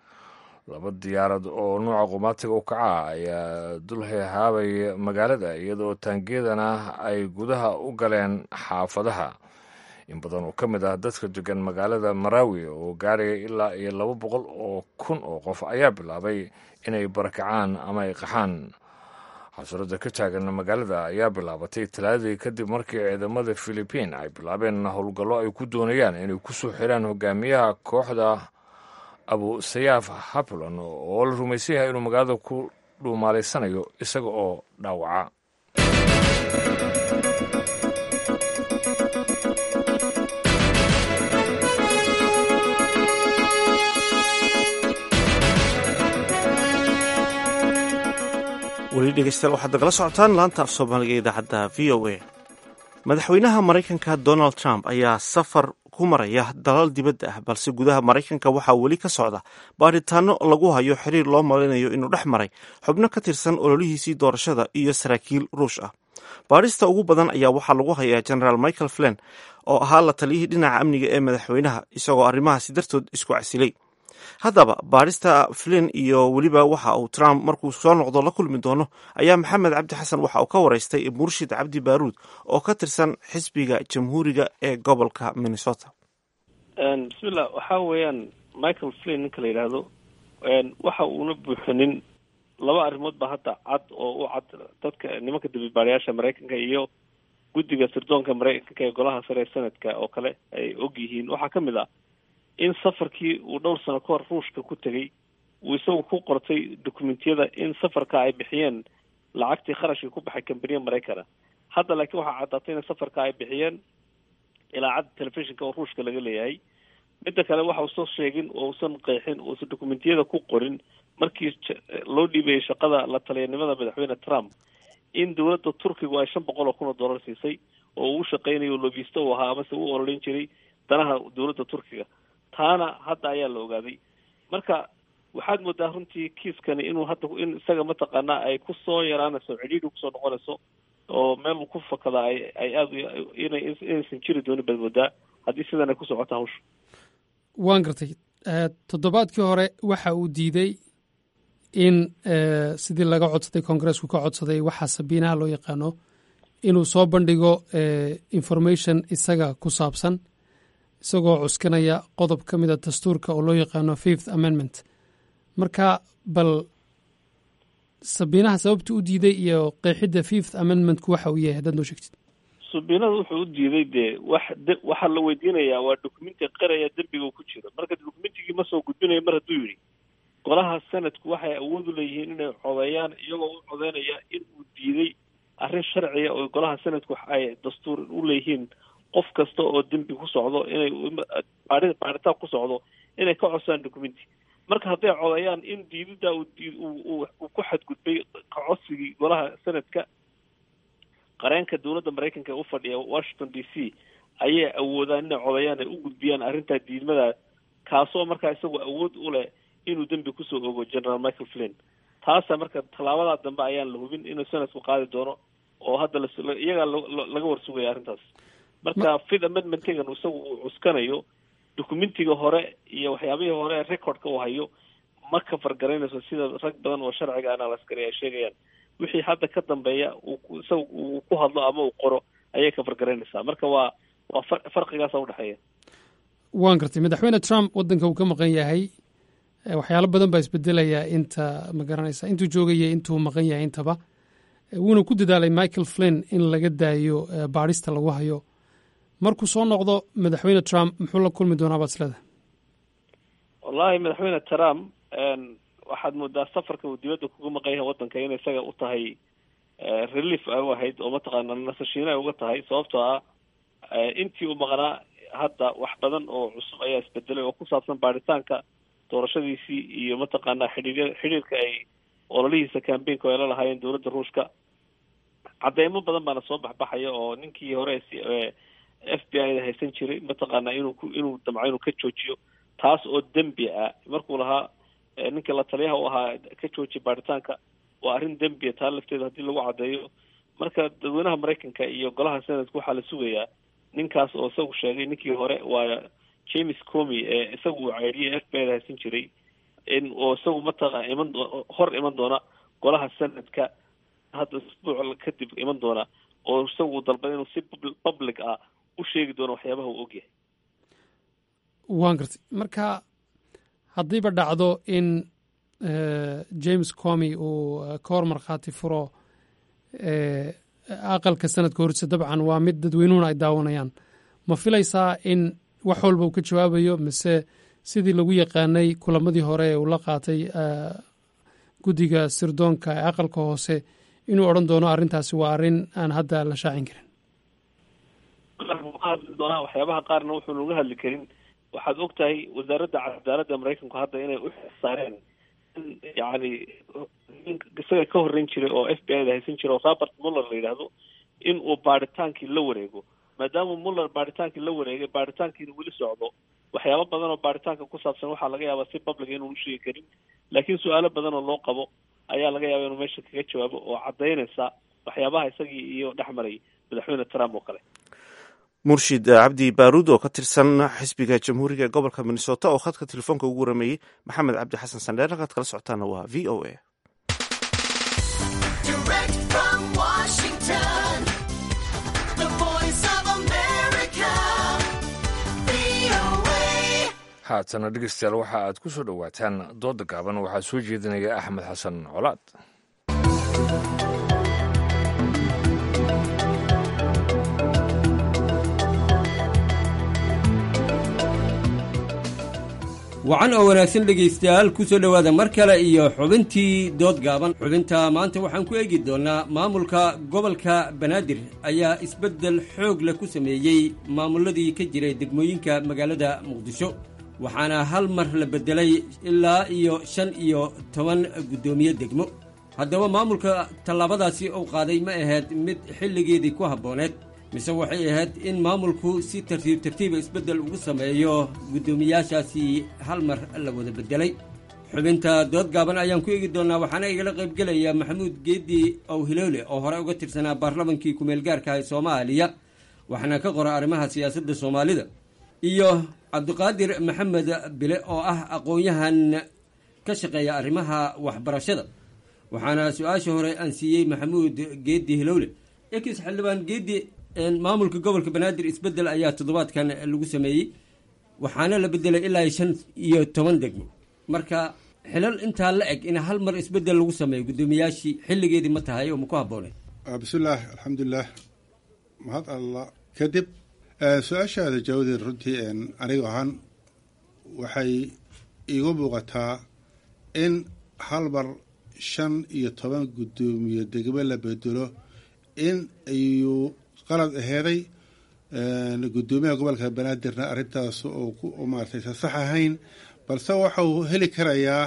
laba diyaarad oo nuuca qumaatiga u kaca ayaa dul heehaabay magaalada iyadoo taangeedana ay gudaha u galeen xaafadaha in badan oo ka mid ah dadka degan magaalada maraawi oo gaaraya ilaa iyo laba boqol oo kun oo qof ayaa bilaabay inay barakacaan ama ay qaxaan xasuradda ka taagan magaalada ayaa bilaabatay talaadii kadib markii ciidamada philibiin ay bilaabeen howlgallo ay ku doonayaan inay ku soo xiraan hogaamiyaha kooxda abu sayaaf hapulan oo la rumaysan yahay inuu magaalada ku dhuumaalaysanayo isaga oo dhaawaca weli dhegeystayaal waxaad nagala socotaan laanta af soomaaliga idaacadda v o a madaxweynaha maraykanka donald trump ayaa safar ku maraya dalal dibadda ah balse gudaha maraykanka waxaa weli ka socda baaritaano lagu hayo xiriir loo malinayo inuu dhex maray xubno ka tirsan ololihiisii doorashada iyo saraakiil ruush ah baarista ugu badan ayaa waxaa lagu hayaa genaraal michael flen oo ahaa la taliyihii dhinaca amniga ee madaxweynaha isagoo arrimahaasi dartood isku casilay haddaba baarista flin iyo weliba waxa uu trump markuu soo noqdo la kulmi doono ayaa maxamed cabdi xasan waxa uu ka waraystay murshid cabdi baaruud oo ka tirsan xisbiga jamhuuriga ee gobolka minnesota bismillah waxa weeyaan michael flin ninka la yidhaahdo waxa uuna buuxinin laba arrimood ba hadda cad oo u cad dadka nimanka dambibaarayaasha maraykanka iyo guddiga sirdoonka maraykanka ee golaha sare ee sanadka oo kale ay og yihiin waxaa ka mid ah in safarkii uu dhowr sano ka hor ruushka ku tegey uu isagu ku qortay dokumentiyada in safarka ay bixiyeen lacagtii kharashkii ku baxay kambaniya maraykana hadda laakiin waxaa caddaatay in safarka ay bixiyeen ilaacadda telefishinka oo ruushka laga leeyahay midda kale waxa uusan sheegin oo usan qeexin uusan dokumentiyada ku qorin markii loo dhiibayay shaqada la taliyanimada madaxweyne trump in dowladda turkigu ay shan boqol oo kun oo dollar siisay oo uu shaqaynayo lobisto uu ahaa amase u ololeyn jiray danaha dowladda turkiga taana hadda ayaa la ogaaday marka waxaad moodaa runtii kiiskani inuu hadda in isaga mataqaanaa ay kusoo yaraanayso cidhiidhi kusoo noqonayso oo meel uu ku fakadaa ay ay aada inay inaysan jiri doonin baad moodaa haddii sidan ay ku socota hawsha waan gartay toddobaadkii hore waxa uu diiday in sidii laga codsaday koongareesku ka codsaday waxaa sabiinaha loo yaqaano inuu soo bandhigo information isaga ku saabsan isagoo cuskanaya qodob ka mida dastuurka oo loo yaqaano fifth amendment marka bal sabiinaha sababta u diiday iyo qeexidda fifth amendmentku waxa uu yahay haddaad noo sheegtid subiinada wuxuu u diiday dee wax waxaa la weydiinayaa waa documenti qiraya dembiga ku jiro marka documentigii ma soo gudbinayo mar hadduu yidhi golaha sanadku waxay awood u leeyihiin inay codeeyaan iyagoo u codeynaya in uu diiday arrin sharciya oo golaha sanadku ay dastuur u leeyihiin qof kasta oo dembi ku socdo inay baari baaritaan ku socdo inay ka codsaan documenti marka hadday codeeyaan in diidida uu ku xadgudbay ka codsigii golaha sanadka qareenka dowladda maraykanka ee u fadhiya washington d c ayay awoodaan inay codeeyaan ay u gudbiyaan arrintaa diidmada kaasoo markaa isagoo awood u leh inuu dembi kusoo ogo general michael flynn taasa marka tallaabadaa dambe ayaan la hubin inuu sanadku qaadi doono oo hadda iyagaa laga warsugaya arrintaas marka fifth amendmentgan isagu uu cuskanayo documentiga hore iyo waxyaabihii hore recordka uu hayo ma ka fargaraynayso sida rag badan oo sharciga analyskari ay sheegayaan wixii hadda ka dambeeya isaga uu ku hadlo ama uu qoro ayay ka fargaraynaysaa marka waa waa farqigaasa udhexeeya waan gartay madaxweyne trump waddanka uu ka maqan yahay waxyaalo badan baa isbedelayaa inta ma garanaysa intuu joogaya intuu maqan yahay intaba wuuna ku dadaalay michael flynn in laga daayo baadhista lagu hayo markuu soo noqdo madaxweyne trump muxuu la kulmi doonaa baad isleda wallahi madaxweyne trump waxaad moodaa safarka uu dibadda kuga maqan yahay waddanka in isaga u tahay relief ay u ahayd oo mataqaana nasashiino ay uga tahay sababtoo ah intii uu maqnaa hadda wax badan oo cusub ayaa isbedelay oo ku saabsan baaritaanka doorashadiisii iyo mataqaanaa xidhiir xidhiirka ay ololihiisa cambaynka ay la lahaayeen dowladda ruushka cadeymo badan baana soo baxbaxaya oo ninkii hore f b i da haysan jiray mataqaanaa inuu ku inuu damco inuu ka joojiyo taas oo dembi ah markuu lahaa ninka la taliyaha u ahaa ka joojiya baaritaanka waa arrin dembiya taa lafteeda haddii lagu caddeeyo marka dadweynaha maraykanka iyo golaha senadka waxaa la sugayaa ninkaas oo isagu sheegay ninkii hore waa james comy ee isagu uu ceydhiyay f b i da haysan jiray in oo isagu mataqa iman hor iman doona golaha senadka hadda isbuuc kadib iman doona oo isagu uu dalbaday inuu si public ah u sheegi doono waxyaabaha uu ogyahay waan gartay marka haddiiba dhacdo in james comy uu ka hor markhaati furo aqalka sanadka hortiisa dabcan waa mid dadweynuhuna ay daawanayaan ma filaysaa in wax walba uu ka jawaabayo mise sidii lagu yaqaanay kulamadii hore ee uu la qaatay guddiga sirdoonka ee aqalka hoose inuu odhan doono arrintaasi waa arrin aan hadda la shaacin karin hadli doonaa waxyaabaha qaarna wuxuu uga hadli karin waxaad og tahay wasaaradda cadaaladda maraykanku hadda inay u saareen in yacni isaga ka horreyn jiray oo f b i da haysan jiray oo robert muller la yidhaahdo in uu baadhitaankii la wareego maadaama muller baadhitaankii la wareegay baadhitaankiina weli socdo waxyaabo badan oo baadhitaanka ku saabsan waxaa laga yaabaa si public inuu u sheegi karin laakiin su-aalo badan oo loo qabo ayaa laga yaaba inuu meesha kaga jawaabo oo caddaynaysa waxyaabaha isagii iyo dhex maray madaxweyne trump oo kale murshid cabdi baaruud oo ka tirsan xisbiga jamhuuriga ee gobolka minnesota oo khadka telefoonka ugu warameeyey maxamed cabdi xasan sandheer halkaad kala socotaana waa v o a haatana dhegeystayaal waxa aad ku soo dhowaataan dooda gaaban waxaa soo jeedinaya axmed xasan colaad wacan oo wanaagsan dhegaystayaal ku soo dhowaada mar kale iyo xubintii dood gaaban xubinta maanta waxaan ku eegi doonnaa maamulka gobolka banaadir ayaa isbeddel xoog leh ku sameeyey maamulladii ka jiray degmooyinka magaalada muqdisho waxaana hal mar la beddelay ilaa iyo shan iyo toban guddoomiye degmo haddaba maamulka tallaabadaasi uu qaaday ma ahayd mid xilligeedii ku habbooneed mise waxay ahayd in maamulku si tartiib tartiiba isbeddel ugu sameeyo guddoomiyaashaasi hal mar la wada beddelay xubinta dood gaaban ayaan ku eegi doonaa waxaana igala qaybgelaya maxamuud geedi ow hiloole oo hore uga tirsanaa baarlamankii kumeel gaarka ee soomaaliya waxaana ka qora arrimaha siyaasadda soomaalida iyo cabdiqaadir maxamed bile oo ah aqoon-yahan ka shaqeeya arrimaha waxbarashada waxaana su-aasha hore aan siiyey maxamuud geedi hilowle ekis xildhibaan geedi maamulka gobolka banaadir isbedel ayaa toddobaadkan lagu sameeyey waxaana la bedelay ilaa shan iyo toban degmo marka xilal intaa la eg in hal mar isbedel lagu sameeyo guddoomiyaashii xilligeedii ma tahay oo ma ku habboonay bismillaah alxamdulilah mahad allah kadib su-aashaada jawdeed runtii aniga ahaan waxay iigu muuqataa in hal mar shan iyo toban guddoomiye degmo la bedelo in ayuu qalad aheeday guddoomiyaha gobolka banaadirna arrintaas oo maaratay sa sax ahayn balse waxa uu heli karayaa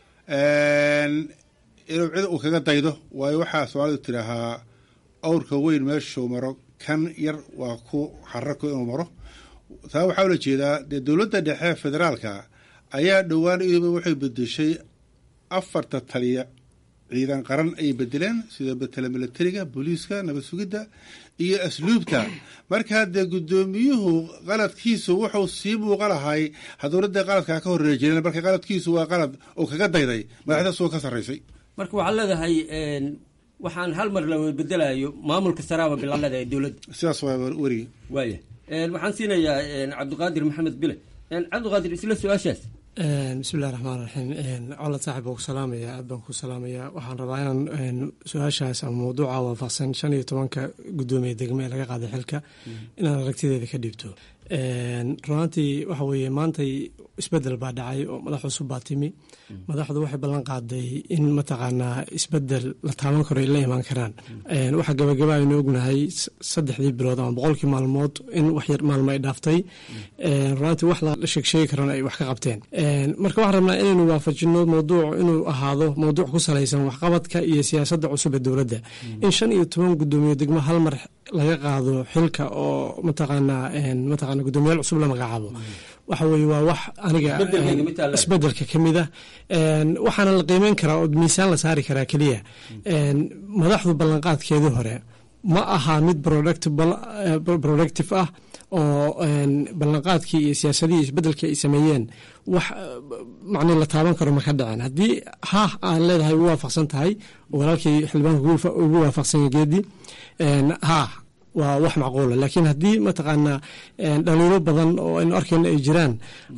inuu cid uu kaga daydo waayo waxaa soomaalidu tidhaahaa awrka weyn meeshuu maro kan yar waa ku xararku inuu maro taa waxaa ula jeedaa dee dowladda dhexe federaalka ayaa dhowaan iduba waxay bedeshay afarta taliya ciidan qaran ayay bedeleen sida betela milatariga booliiska nabad sugidda iyo asluubta markaa dee guddoomiyuhu qaladkiisu wuxuu sii muuqa lahay haduuradee qaladkaa ka horreeri jireen marka qaladkiisu waa qalad uu kaga dayday madaxdaas oo ka sarraysay marka waxaad leedahay waxaan hal mar la bedelayo maamulka saraaba bilaan leedahay dowladda sidaas waa werigi waaya waxaan siinayaa cabdiqaadir maxamed bile cabdiqaadir isla su-aashaas bismillahi raxmaan raxiim colad saaxib baan ku salaamaya aad baan ku salaamaya waxaan rabaa inaan su-aashaas ama mawduuca waafaqsan shan iyo tobanka guddoomiye degme ee laga qaaday xilka inaan aragtideeda ka dhiibto runaantii waxa weeye maantay isbedel baa dhacay oo madax cusub baa timi madaxdu waxay ballan qaaday in mataqaanaa isbedel la taaban karo ay la imaan karaan waxa gabagaba aynu ognahay saddexdii bilood ama boqolkii maalmood in wax yar maalmo ay dhaaftay runaantii wax la sheegsheegi karana ay wax ka qabteen marka waxaan rabnaa inaynu waafajino mawduuc inuu ahaado mawduuc ku salaysan waxqabadka iyo siyaasadda cusub ee dowladda in shan iyo toban guddoomiye degmo hal mar laga qaado xilka oo mataqaanaa mataqana guddoomiyaal cusub la magacaabo waxa weeye waa wax aniga isbedelka ka mid ah waxaana la qiimeyn karaa oo miisaan la saari karaa keliya madaxdu ballanqaadkeedii hore ma aha mid productive ah oo ballanqaadkii iyo siyaasadihii isbedelkii ay sameeyeen wax macni la taaban karo ma ka dhaceen haddii ha aan leedahay ugu waafaqsan tahay oo walaalkii xildhibaanka ugu waafaqsan geedi ha waa wax macquula laakiin haddii mataqaanaa dhaliilo badan oo aynu arkayno ay jiraan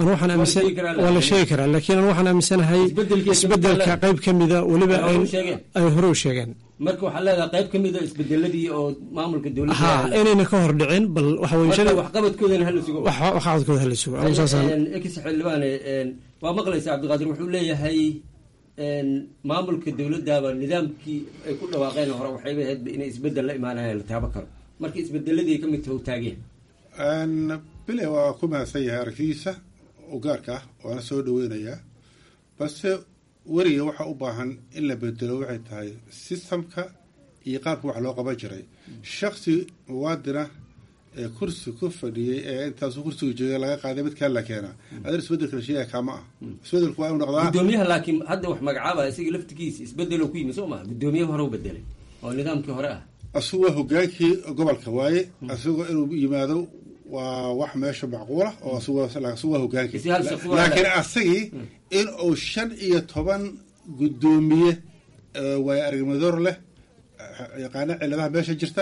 waa la sheegi karaa laakiin an waxaan aaminsanahay isbedelka qayb ka mida weliba ay hore u sheegeen marka waxaa leedahay qayb ka mida isbedeladii oo maamulka dowladda ha inayna ka hor dhicin bal waxa weye waxqabadkoodana hala sugo waxqabadkooda hala sugo ekis xildhibaane waa maqlaysa cabdiqaadir wuxuu leeyahay maamulka dowladdaaba nidaamkii ay ku dhawaaqeen hore waxayba ahayd inay isbedel la imaanaya la taabo karo marka isbedeladii ka mid taho taageen bile waa ku mahadsan yahay aragtidiisa u gaarka ah waana soo dhaweynayaa balse weriga waxa u baahan in la bedelo waxay tahay sistamka iyo qaabka wax loo qaban jiray shaksi muwaadina ee kursi ku fadhiyey ee intaasu kursiga joogay laga qaaday mid kale la keenaa adan isbedelka la sheegaya kaama ah isbedelku waa inu noqdaa gudoomiyaha laakiin hadda wax magacaaba isaga laftigiisa isbedelo ku yimi soo maa gudoomiyaha hore u bedelay oo nidaamkii hore ah asagoo hogaankii gobolka waaye asagoo inuu yimaado waa wax meesha macquula oo asagoo hogaankii laakiin asagii in uu shan iyo toban guddoomiye waayo aragnimador leh yaqaana ciladaha meesha jirta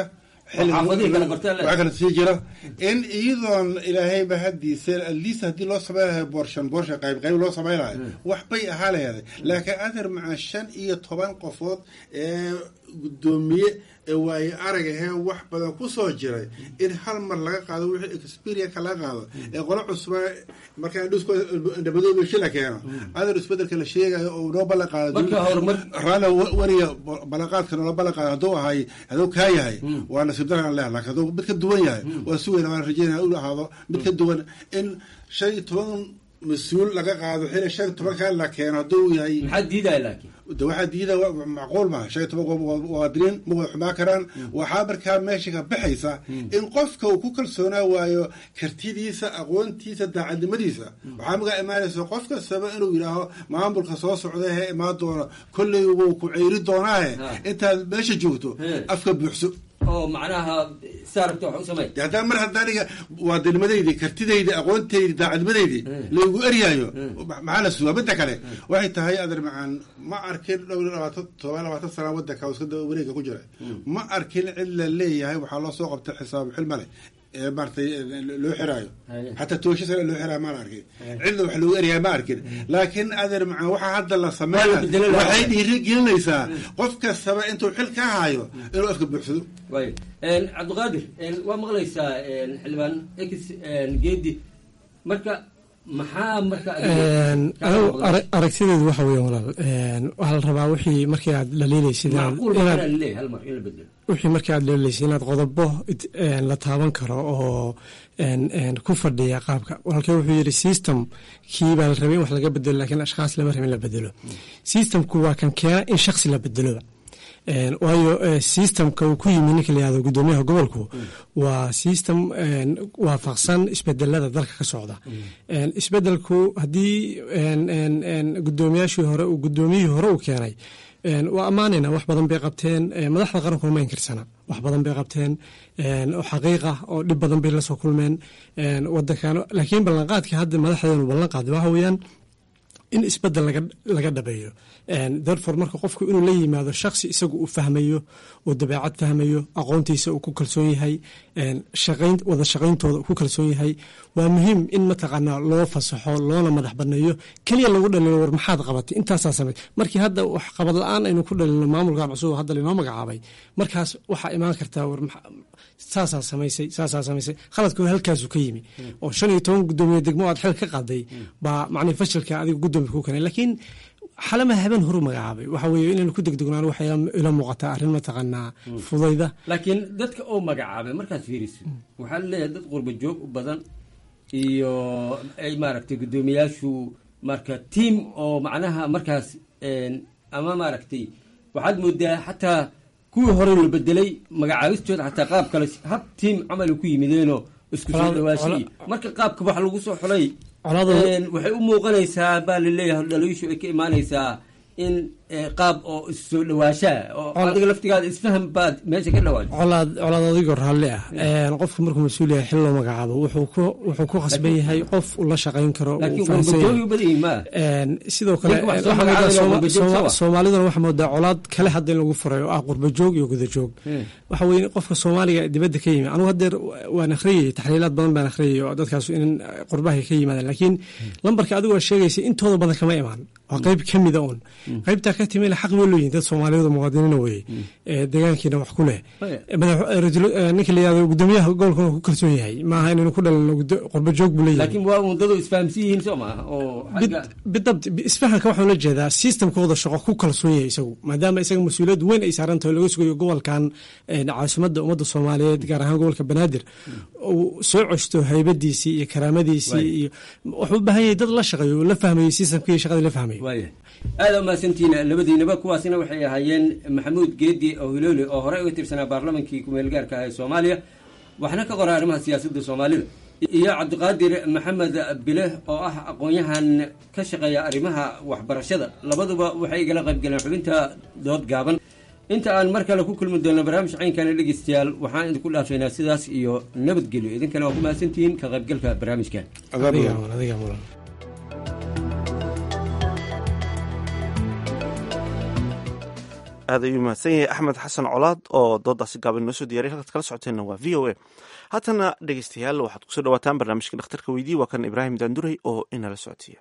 waxaa kala sii jira in iyadoon ilaahayba hadiise atleast haddii loo samayn lahay boorshan boorsha qayb qayb loo samayn lahay wax bay ahaa laheeday laakiin adeer maca shan iyo toban qofood ee guddoomiye ee waaye arag ahee wax badan ku soo jiray in hal mar laga qaado wixii experienka laga qaado ee qolo cusba markaa indhamadoobeshi la keeno adeer isbedelka la sheegayo oo noo ballan qaado raali weriga ballanqaadka noola ballan qaado hadduu ahay hadduu kaa yahay waa nasiib daran leh laakiin hadduu mid ka duwan yahay waa si weyna waan rajeynaya inu ahaado mid ka duwan in shan iyo toban mas-uul laga qaado xili shan iyo tobankaa la keeno hadduu yahay maxaa diidaya laakiin de waxaa diida macquul maha shan iyo toban qof muwaadiniin ma wada xumaan karaan waxaa markaa meesha ka baxaysa in qofka uu ku kalsoonaa waayo kartidiisa aqoontiisa daacadnimadiisa waxaa magaa imaanaysa qof kastaba inuu yidhaaho maamulka soo socda hee imaan doono kolley wuu ku ceyri doonaahe intaad meesha joogto afka buuxso oo macnaha saarabta wax u samey de haddaan mar hadda aniga waadanimadaydi kartidaydi aqoontaydi daacadnimadaydi laygu eryaayo maxaa la sugaa midda kale waxay tahay adeer macaan ma arkin dhowr iyo labaatan todoba labaatan sana wadanka iska wareega ku jira ma arkin cid la leeyahay waxaa loo soo qabtay xisaab xilmale ee maaratay loo xiraayo xataa toosho sare loo xiraayo maan arkin cidna wax loogu eryahay ma arkin laakiin adeer macaan waxaa hadda la sameeya waxay dhiiri gelinaysaa qof kastaba intuu xil ka hayo inuu afka buuxsado way cabdiqaadir waa maqlaysaa xildhibaan x geedi marka maxaa marka anigu aragtideedu waxa weya walaal waxaa la rabaa wixii markii aad dhaliilaysid wixii markii aad dhaliilaysid inaad qodobo la taaban karo oo ku fadhiya qaabka walaalkee wuxuu yidhi system kii baa la rabay in wax laga bedelo lakiin ashkhaas lama rabin la bedelo systemku waa kan keena in shaksi la bedeloba waayo systemka uu ku yimi ninka layihahdo guddoomiyaha gobolku waa system waafaqsan isbedelada dalka ka socda isbedelku haddii guddoomiyaashii hore guddoomiyihii hore uu keenay waa ammaanayna wax badan bay qabteen madaxda qarankuna ma inkirsana wax badan bay qabteen oo xaqiiqa oo dhib badan bay la soo kulmeen wadankan laakiin ballanqaadka hadda madaxdeenu ballan qaaday waxa weeyaan in isbedel laga dhabeeyo darfor marka qofku inuu la yimaado shaksi isagu uu fahmayo uu dabeecad fahmayo aqoontiisa uu ku kalsoon yahay wada shaqayntooda ku kalsoon yahay waa muhiim in mataqaanaa loo fasaxo loona madax baneeyo keliya lagu dhalilo war maxaad qabatay intaasaa samey markii hadda wax qabad la-aan aynu ku dhalino maamulkan cusub hadda lainoo magacaabay markaas waxaa imaan kartaa war saasaa samaysay saasaa samaysay khaladka halkaasu ka yimi oo shan iyo toban guddoomiye degmo aad xil ka qaaday baa macnii fashilka adiga guddoomiya ku keenay laakiin xalama haben horu magacaabay waxa weeye inaynu ku degdegnaan waxay ila muuqataa arrin mataqaanaa fudayda laakiin dadka oo magacaabay markaad fiiriso waxaa laleeyahay dad qurba joog u badan iyo ay maaragtay guddoomiyaashu marka tiam oo macnaha markaas ama maaragtay waxaad moodaa xataa kuwii hore la bedelay magacaabistooda xataa qaab kale hab tiam camal ku yimideenoo isku soo dhawaashay marka qaabka wax lagu soo xulay waxay u muuqanaysaa baa laleeyahay dhaliishu ay ka imaanaysaa in qaab oo isu soo dhawaashaa oo adiga laftigaada isfaham baad meesha ka dhawaajo colaad colaad adigoo raalli ah qofka markuu mas-uul yahay xil loo magacaabo wuxuu ku khasban yahay qof ula shaqayn karo sidoo kale soomaaliduna waxaa moodaa colaad kale hadda in lagu furay oo ah qurbajoog iyo gudajoog waxa weye qofka soomaaliga dibadda ka yimi anugu hadeer waan akhriyayay taxliilaad badan baan akhriyay oo dadkaas in qurbahay ka yimaadeen laakiin lambarka adigoo sheegaysa intooda badan kama imaan waa qeyb ka mida un qaybtaa ka timina xaq bay looyihin dad soomaaliyeed muwaadiniina weye deegaankiina wax ku leh ninka la yihahdo guddoomiyaha gobolkuna ku kalsoon yahay maaha inaynu ku dhalino qurba joog buu leeyahay laakiin waa undadu isfahamsan yihiin soo maaha oo bidabt isfahanka waxaan la jeedaa systemkooda shaqo ku kalsoon yahay isagu maadaama isaga mas-uuliyad weyn ay saaran tahay laga sugayo gobolkan caasimadda ummadda soomaaliyeed gaar ahaan gobolka banaadir uu soo coshto haybadiisii iyo karaamadiisii iyo wuxuu u baahan yahay dad la shaqeeyo la fahmayo systemkii shaqadii la fahmayo aada umahadsantihiin labadiinaba kuwaasina waxay ahaayeen maxamuud geedi oo hilooli oo horey uga tirsanaa baarlamankii kumeel gaarka ah ee soomaaliya waxna ka qora arrimaha siyaasadda soomaalida iyo cabdiqaadir maxamed bileh oo ah aqoon-yahan ka shaqeeya arrimaha waxbarashada labaduba waxay igala qayb galeen xubinta dood gaaban inta aan mar kale ku kulmi doonno barnaamij caynkana dhegeystayaal waxaan idinku dhaafaynaa sidaas iyo nabadgelyo idinkana waa ku mahadsantihiin ka qaybgalka barnaamijkan aad ayuu mahadsan yahay axmed xasan colaad oo doodaasi gaaban inoo soo diyariy halkaad kala socoteenna waa v o a haatana dhegeystayaal waxaad kusoo dhawaataan barnaamijka dhakhtarka weydiye waa kan ibraahim daanduray oo inala socodsiiya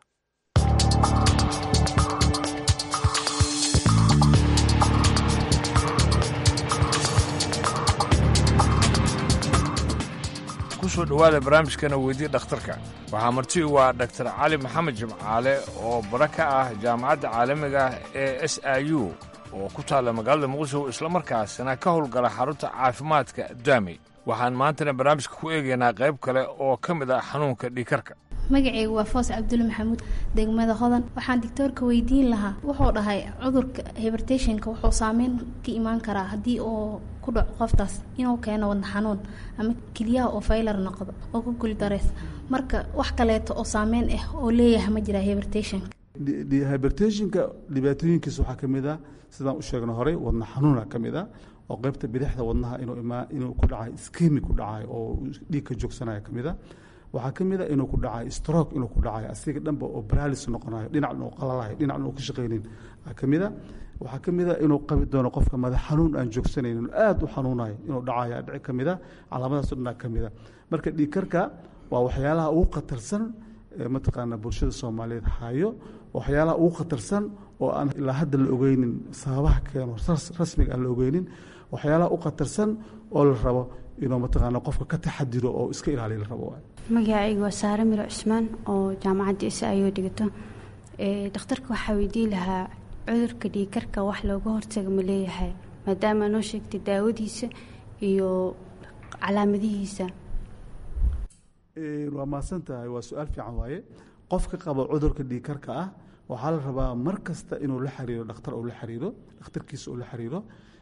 kusoo dhowaada barnaamijkana weydii dhakhtarka waxaa marti u ah dhaktar cali maxamed jimcaale oo bara ka ah jaamacadda caalamiga ah ee s i u oo ku taalla magaalada muqdisho islamarkaasina ka howlgala xarunta caafimaadka daamey waxaan maantana barnaamijka ku eegaynaa qayb kale oo ka mid ah xanuunka dhiikarka magacaygu waa foos cabdulle maxamuud degmada hodan waxaan doctoorka weydiin lahaa wuxuu dhahay cudurka hibertationka wuxuu saameyn ka imaan karaa haddii uu ku dhaco qoftaas inuu keeno wadna xanuun ama keliyaha oo faylar noqdo oo ku guldareys marka wax kaleeto oo saameyn ah oo leeyahay ma jiraa hibertationka hibertationka dhibaatooyinkiisa waxaa ka mid ah sidaan u sheegna horey wadna xanuuna ka mid ah oo qaybta bidixda wadnaha inuu imaa inuu ku dhacayo iskemi ku dhacayo oo dhiig ka joogsanaya ka mid a waxaa ka mid a inuu ku dhacayo stroke inuu ku dhacayo asiga dhanba oo paralis noqonayo dhinacna uu qalalayo dhinacna uu ka shaqaynin ka mid a waxaa ka mid a inuu qabi doono qofka madax xanuun aan joogsanaynin aad u xanuunayo inuu dhacayo dhici ka mid a calaamadaas o dhanaa ka mid a marka dhiigkarka waa waxyaalaha ugu khatarsan mataqaana bulshada soomaaliyeed hayo waxyaalaha ugu khatarsan oo aan ilaa hadda la ogeynin sababaha keeno rasmiga aan la ogeynin waxyaalaha u khatarsan oo la rabo inuu mataqaana qofka ka taxadiro oo iska ilaaliya la rabo waay magacaygu waa saare miro cusmaan oo jaamacadda isa ayuu dhigato dhakhtarka waxaa weydiin lahaa cudurka dhiigkarka wax looga hortaga ma leeyahay maadaama noo sheegtay daawadiisa iyo calaamadihiisa waa mahadsan tahay waa su-aal fiican waaye qofka qaba cudurka dhiigkarka ah waxaa la rabaa mar kasta inuu la xiriiro dhakhtar uu la xiriiro dhakhtarkiisa uu la xiriiro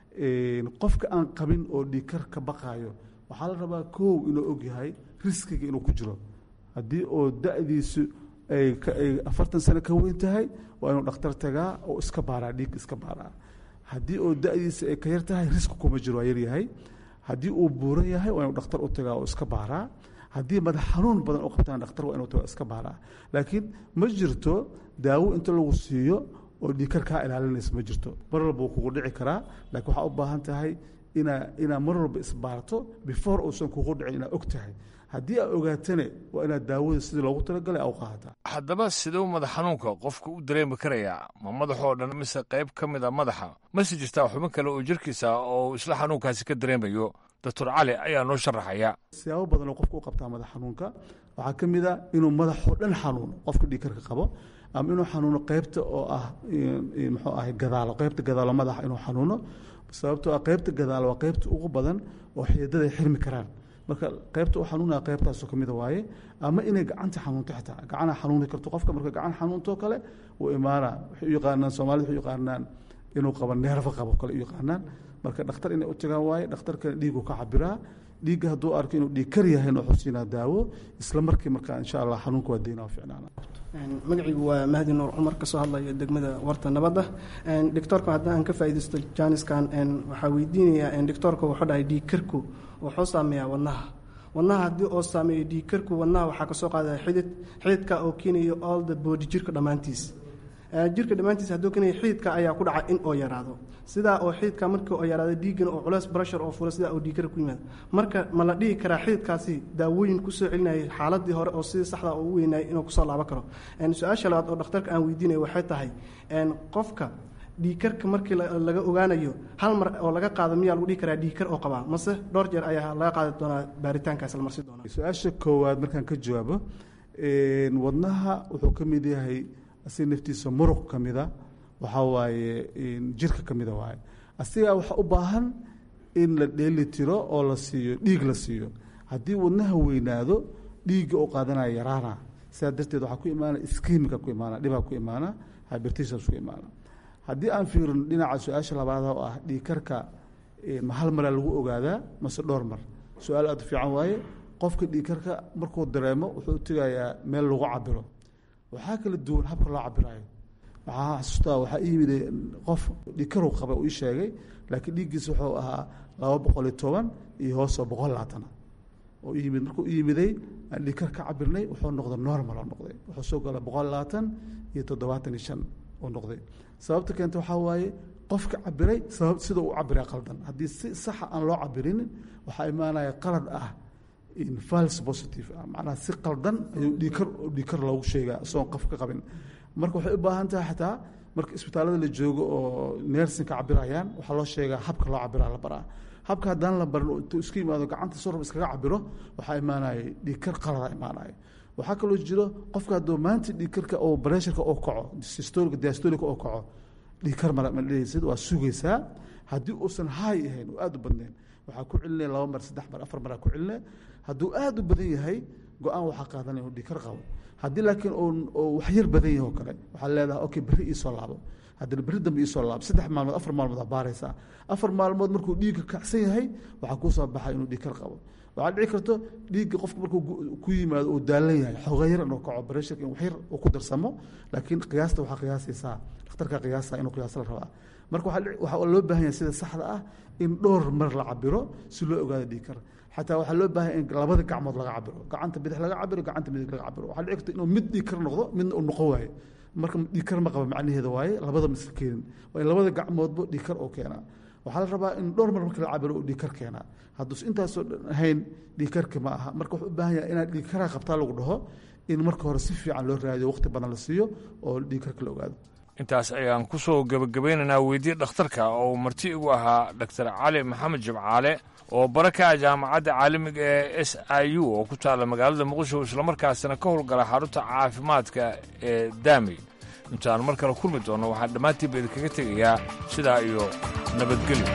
qofka aan qabin oo dhiigkar ka baqaayo waxaa la rabaa kow inuu ogyahay riskiga inuu ku jiro haddii oo da-diisu ay afartan sano ka weyn tahay waa inuu dhakhtar tagaa oo iska baaraa dhiig iska baaraa haddii oo da-diisa ay ka yar tahay riski kuma jiro waa yaryahay haddii uu buuran yahay waa inuu dhakhtar u tagaa oo iska baaraa haddii madax xanuun badan u qabtaan dhakhtar waa inuu tagaa iska baaraa laakiin ma jirto daawo inta lagu siiyo oo dhiikar kaa ilaalinaysa ma jirto mar walba wuu kugu dhici karaa laakiin waxaa u baahan tahay inaa inaa mar walba isbaarto before uusan kugu dhicin inaad og tahay haddii aad ogaatane waa inaad daawada sidii loogu talagalay aa u qaadataa haddaba siduu madax xanuunka qofka u dareemi karayaa ma madaxoo dhan mise qayb ka mid a madaxa mase jirtaa xubin kale oo jirkiisa oo isla xanuunkaasi ka dareemayo doctor cali ayaa noo sharaxaya siyaabo badan oo qofka u qabtaa madax xanuunka waxaa ka mid a inuu madaxoo dhan xanuuno qofka dhiikarka qabo ama inuu xanuuno qaybta oo ah muxuu ahay gadaalo qaybta gadaalo madaxa inuu xanuuno sababtoo ah qaybta gadaalo waa qaybta ugu badan oo xididada ay xirmi karaan marka qaybta u xanuunaya qaybtaasoo kamida waaye ama inay gacanta xanuunto xitaa gacana xanuuni karto qofka marka gacan xanuuntoo kale wuu imaana waxay u yaqaanaan soomaalida waxay u yaqaanaan inuu qabo neerfa qabo kale u yaqaanaan marka dhakhtar inay u tagaan waaye dhakhtarkana dhiigu ka cabiraa dhiigga hadduu arko inuu dhiig kar yahay wuxuu siinaa daawo isla markii marka insha allah xanuunka waa deynaa ficnaana magaciigu waa mahdi nuur cumar kasoo hadlaya degmada warta nabadda doctoorka haddaan ka faaidaysto janiskan waxaa weydiinayaa doctoorka wuxuu dhahay dhiigkarku wuxuu saameeyaa wadnaha wadnaha haddii oo saameeyo dhiigkarku wadnaha waxaa kasoo qaadaya xidid xididka oo keenayo all the body jirka dhammaantiis jirka dhammaantiis hadduu keenayo xididka ayaa ku dhaca in oo yaraado sidaa oo xididka markii oo yaraado dhiiggana oo culeys brashar oo fula sidaa oo dhiigkara ku yimaado marka ma la dhihi karaa xididkaasi daawooyin kusoo celinayay xaaladii hore oo sidii saxda oo u weynayay inuu kusoo laaban karo su-aasha labaad oo dhakhtarka aan weydiinaya waxay tahay qofka dhiigkarka markii laga ogaanayo hal mar oo laga qaado miyaa lagu dhihi karaa dhiigkar oo qabaa mase dhowr jeer ayaa laga qaadi doonaa baaritaankaas la marsi doonaa su-aasha koowaad markaan ka jawaabo wadnaha wuxuu ka mid yahay asiga naftiisa muruq ka mida waxaa waaye jirka ka mida waaye asigaa waxaa u baahan in la dheeli tiro oo la siiyo dhiig la siiyo haddii wadnaha weynaado dhiigga oo qaadanaya yaraana sidaa darteed waxaa ku imaana iskimika ku imaana dhibaa ku imaana hybertations ku imaana haddii aan fiirin dhinaca su-aasha labaad oo ah dhiigkarka ma hal maraa lagu ogaadaa mase dhowr mar su-aal aad u fiican waaye qofka dhiigkarka markuu dareemo wuxuu tegayaa meel lagu cabiro waxaa kala duwan habka loo cabiraayo waxaa xasuustaa waxaa ii yimid qof dhiikarow qaba uu ii sheegay laakiin dhiiggiisa wuxuu ahaa laba boqol iyo toban iyo hoosoo boqol labaatana oo yimid markuu yimiday aan dhiikar ka cabirnay wuxuu noqday normal oo noqday wuxuu soo gala boqol labaatan iyo toddobaatan iyo shan oo noqday sababta keenta waxaa waaye qofka cabiray sabab sida uu cabiray qaldan haddii si saxa aan loo cabirin waxaa imaanaya qalad ah fals positive ah macnaha si qaldan ayuu dhiikar dhiikar loogu sheegaa isagoon qof ka qabin marka waxay u baahan tahay xataa marka isbitaallada la joogo oo neersin ka cabirayaan waxaa loo sheegaa habka loo cabiraa la baraa habka haddaan la barin intuu isku yimaado gacanta sorab iskaga cabiro waxaa imaanaya dhiikar qalada imaanaya waxaa kaloo jiro qofka hadduu maanta dhiikarka oo bareesharka oo kaco systolica diastolica oo kaco dhiikar mala madhehaysid waa sugaysaa haddii uusan haay ahayn oo aada u badnayn waxaa ku celinaya laba mar saddex mar afar maraa ku celinaya hadduu aada u badan yahay go-aan waxaa qaadanaya inuu dhiikar qabo haddii laakiin oo wax yar badan yahay oo kale waxaa leedahay okay berri iisoo laabo haddana berri dambe iisoo laabo saddex maalmood afar maalmood aa baaraysaa afar maalmood markuu dhiigga kacsan yahay waxaa kuu soo baxay inuu dhiikar qabo waxaa dhici karto dhiigga qofka markuu ku yimaado uu daalan yahay xooga yar inuu kaco breshirka in wax yar uu ku darsamo laakiin qiyaasta waxaa qiyaasaysaa dhakhtarka qiyaasa inuu qiyaas la rabaa marka waxaa loo baahan yahay sida saxda ah in dhowr mar la cabiro si loo ogaado dhiigkar xataa waxaa loo baahan in labada gacmood laga cabiro gacanta bidix laga cabiro gacanta midig laga cabiro waxaa dhici karta inuu mid dhiigkar noqdo midna uu noqon waayo marka dhiigkar ma qaba macnaheeda waaye labada misl keenin waa in labada gacmoodba dhiigkar oo keenaa waxaa la rabaa in dhowr mar marka la cabiro uu dhiigkar keenaa hadduus intaasoo dhan ahayn dhiigkarka ma aha marka wuxuu u baahan yahay inaad dhiigkaraa qabtaa lagu dhaho in marka hore si fiican loo raadiyo waqti badan la siiyo oo dhiigkarka la ogaado intaas ayaan ku soo gebagabeynaynaa weydiye dhakhtarka oo marti igu ahaa doctor cali maxamed jimcaale oo bara ka ah jaamacadda caalamiga ee s i u oo ku taalla magaalada muqdisho islamarkaasina ka howlgala xarunta caafimaadka ee daami intaan mar kale kulmi doonno waxaan dhammaantiinba idinkaga tegayaa sidaa iyo nabadgelyo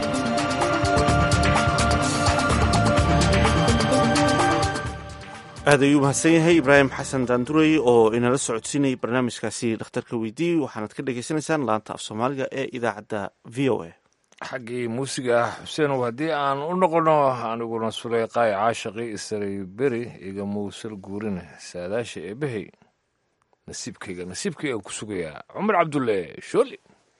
aad ayuu mahadsan yahay ibraahim xasan daandurey oo inala socodsiinayay barnaamijkaasi dhakhtarka weydiiy waxaanad ka dhagaysanaysaan laanta af soomaaliga ee idaacadda v o a xaggii muusiga xuseenow haddii aan u noqonno aniguna suleyqaay caashaqi isaray beri iga muusal guurine saadaasha eebbahey nasiibkayga nasiibkayga ku sugayaa cumar cabdulle shooli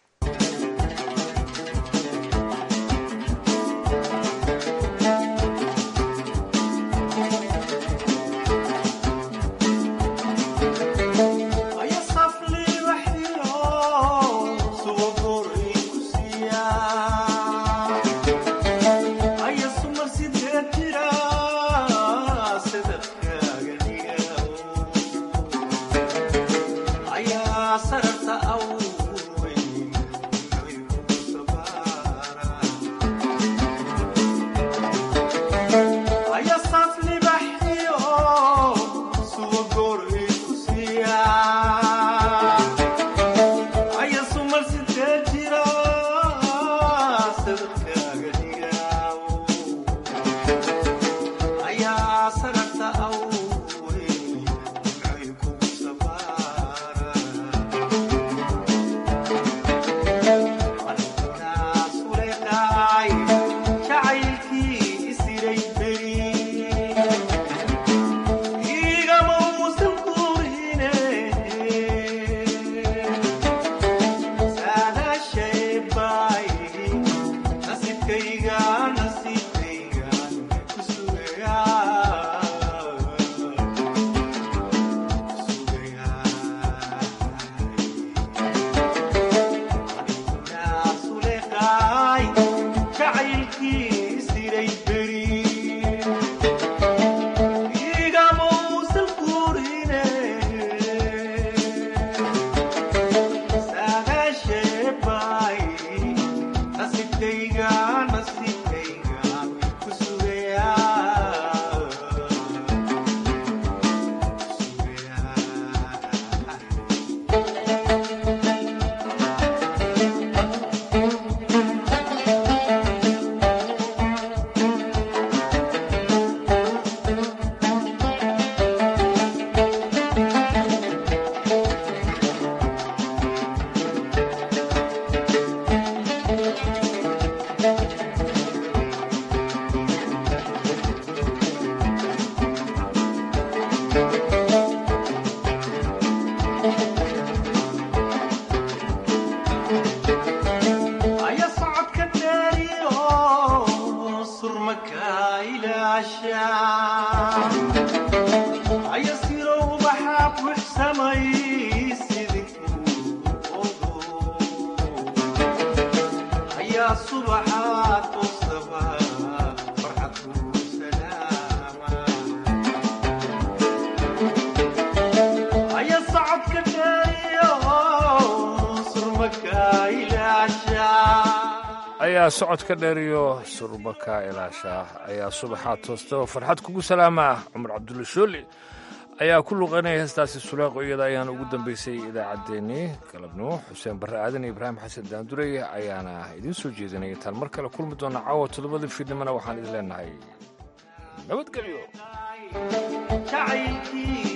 ayaa socodka dheer iyo surbaka ilaashaa ayaa subaxaa toostaba farxad kugu salaamaa cumar cabdulle shooli ayaa ku luqaynaya heestaasi suleeqo iyada ayaana ugu dambaysay idaacaddeenii galabnimo xuseen barre aadan iyo ibraahim xasan daandurey ayaana idiin soo jeedinaya intaan mar kale kulmi doona caawa toddobadii fiidnimona waxaan idin leenahay nabadgelyo jacaylkii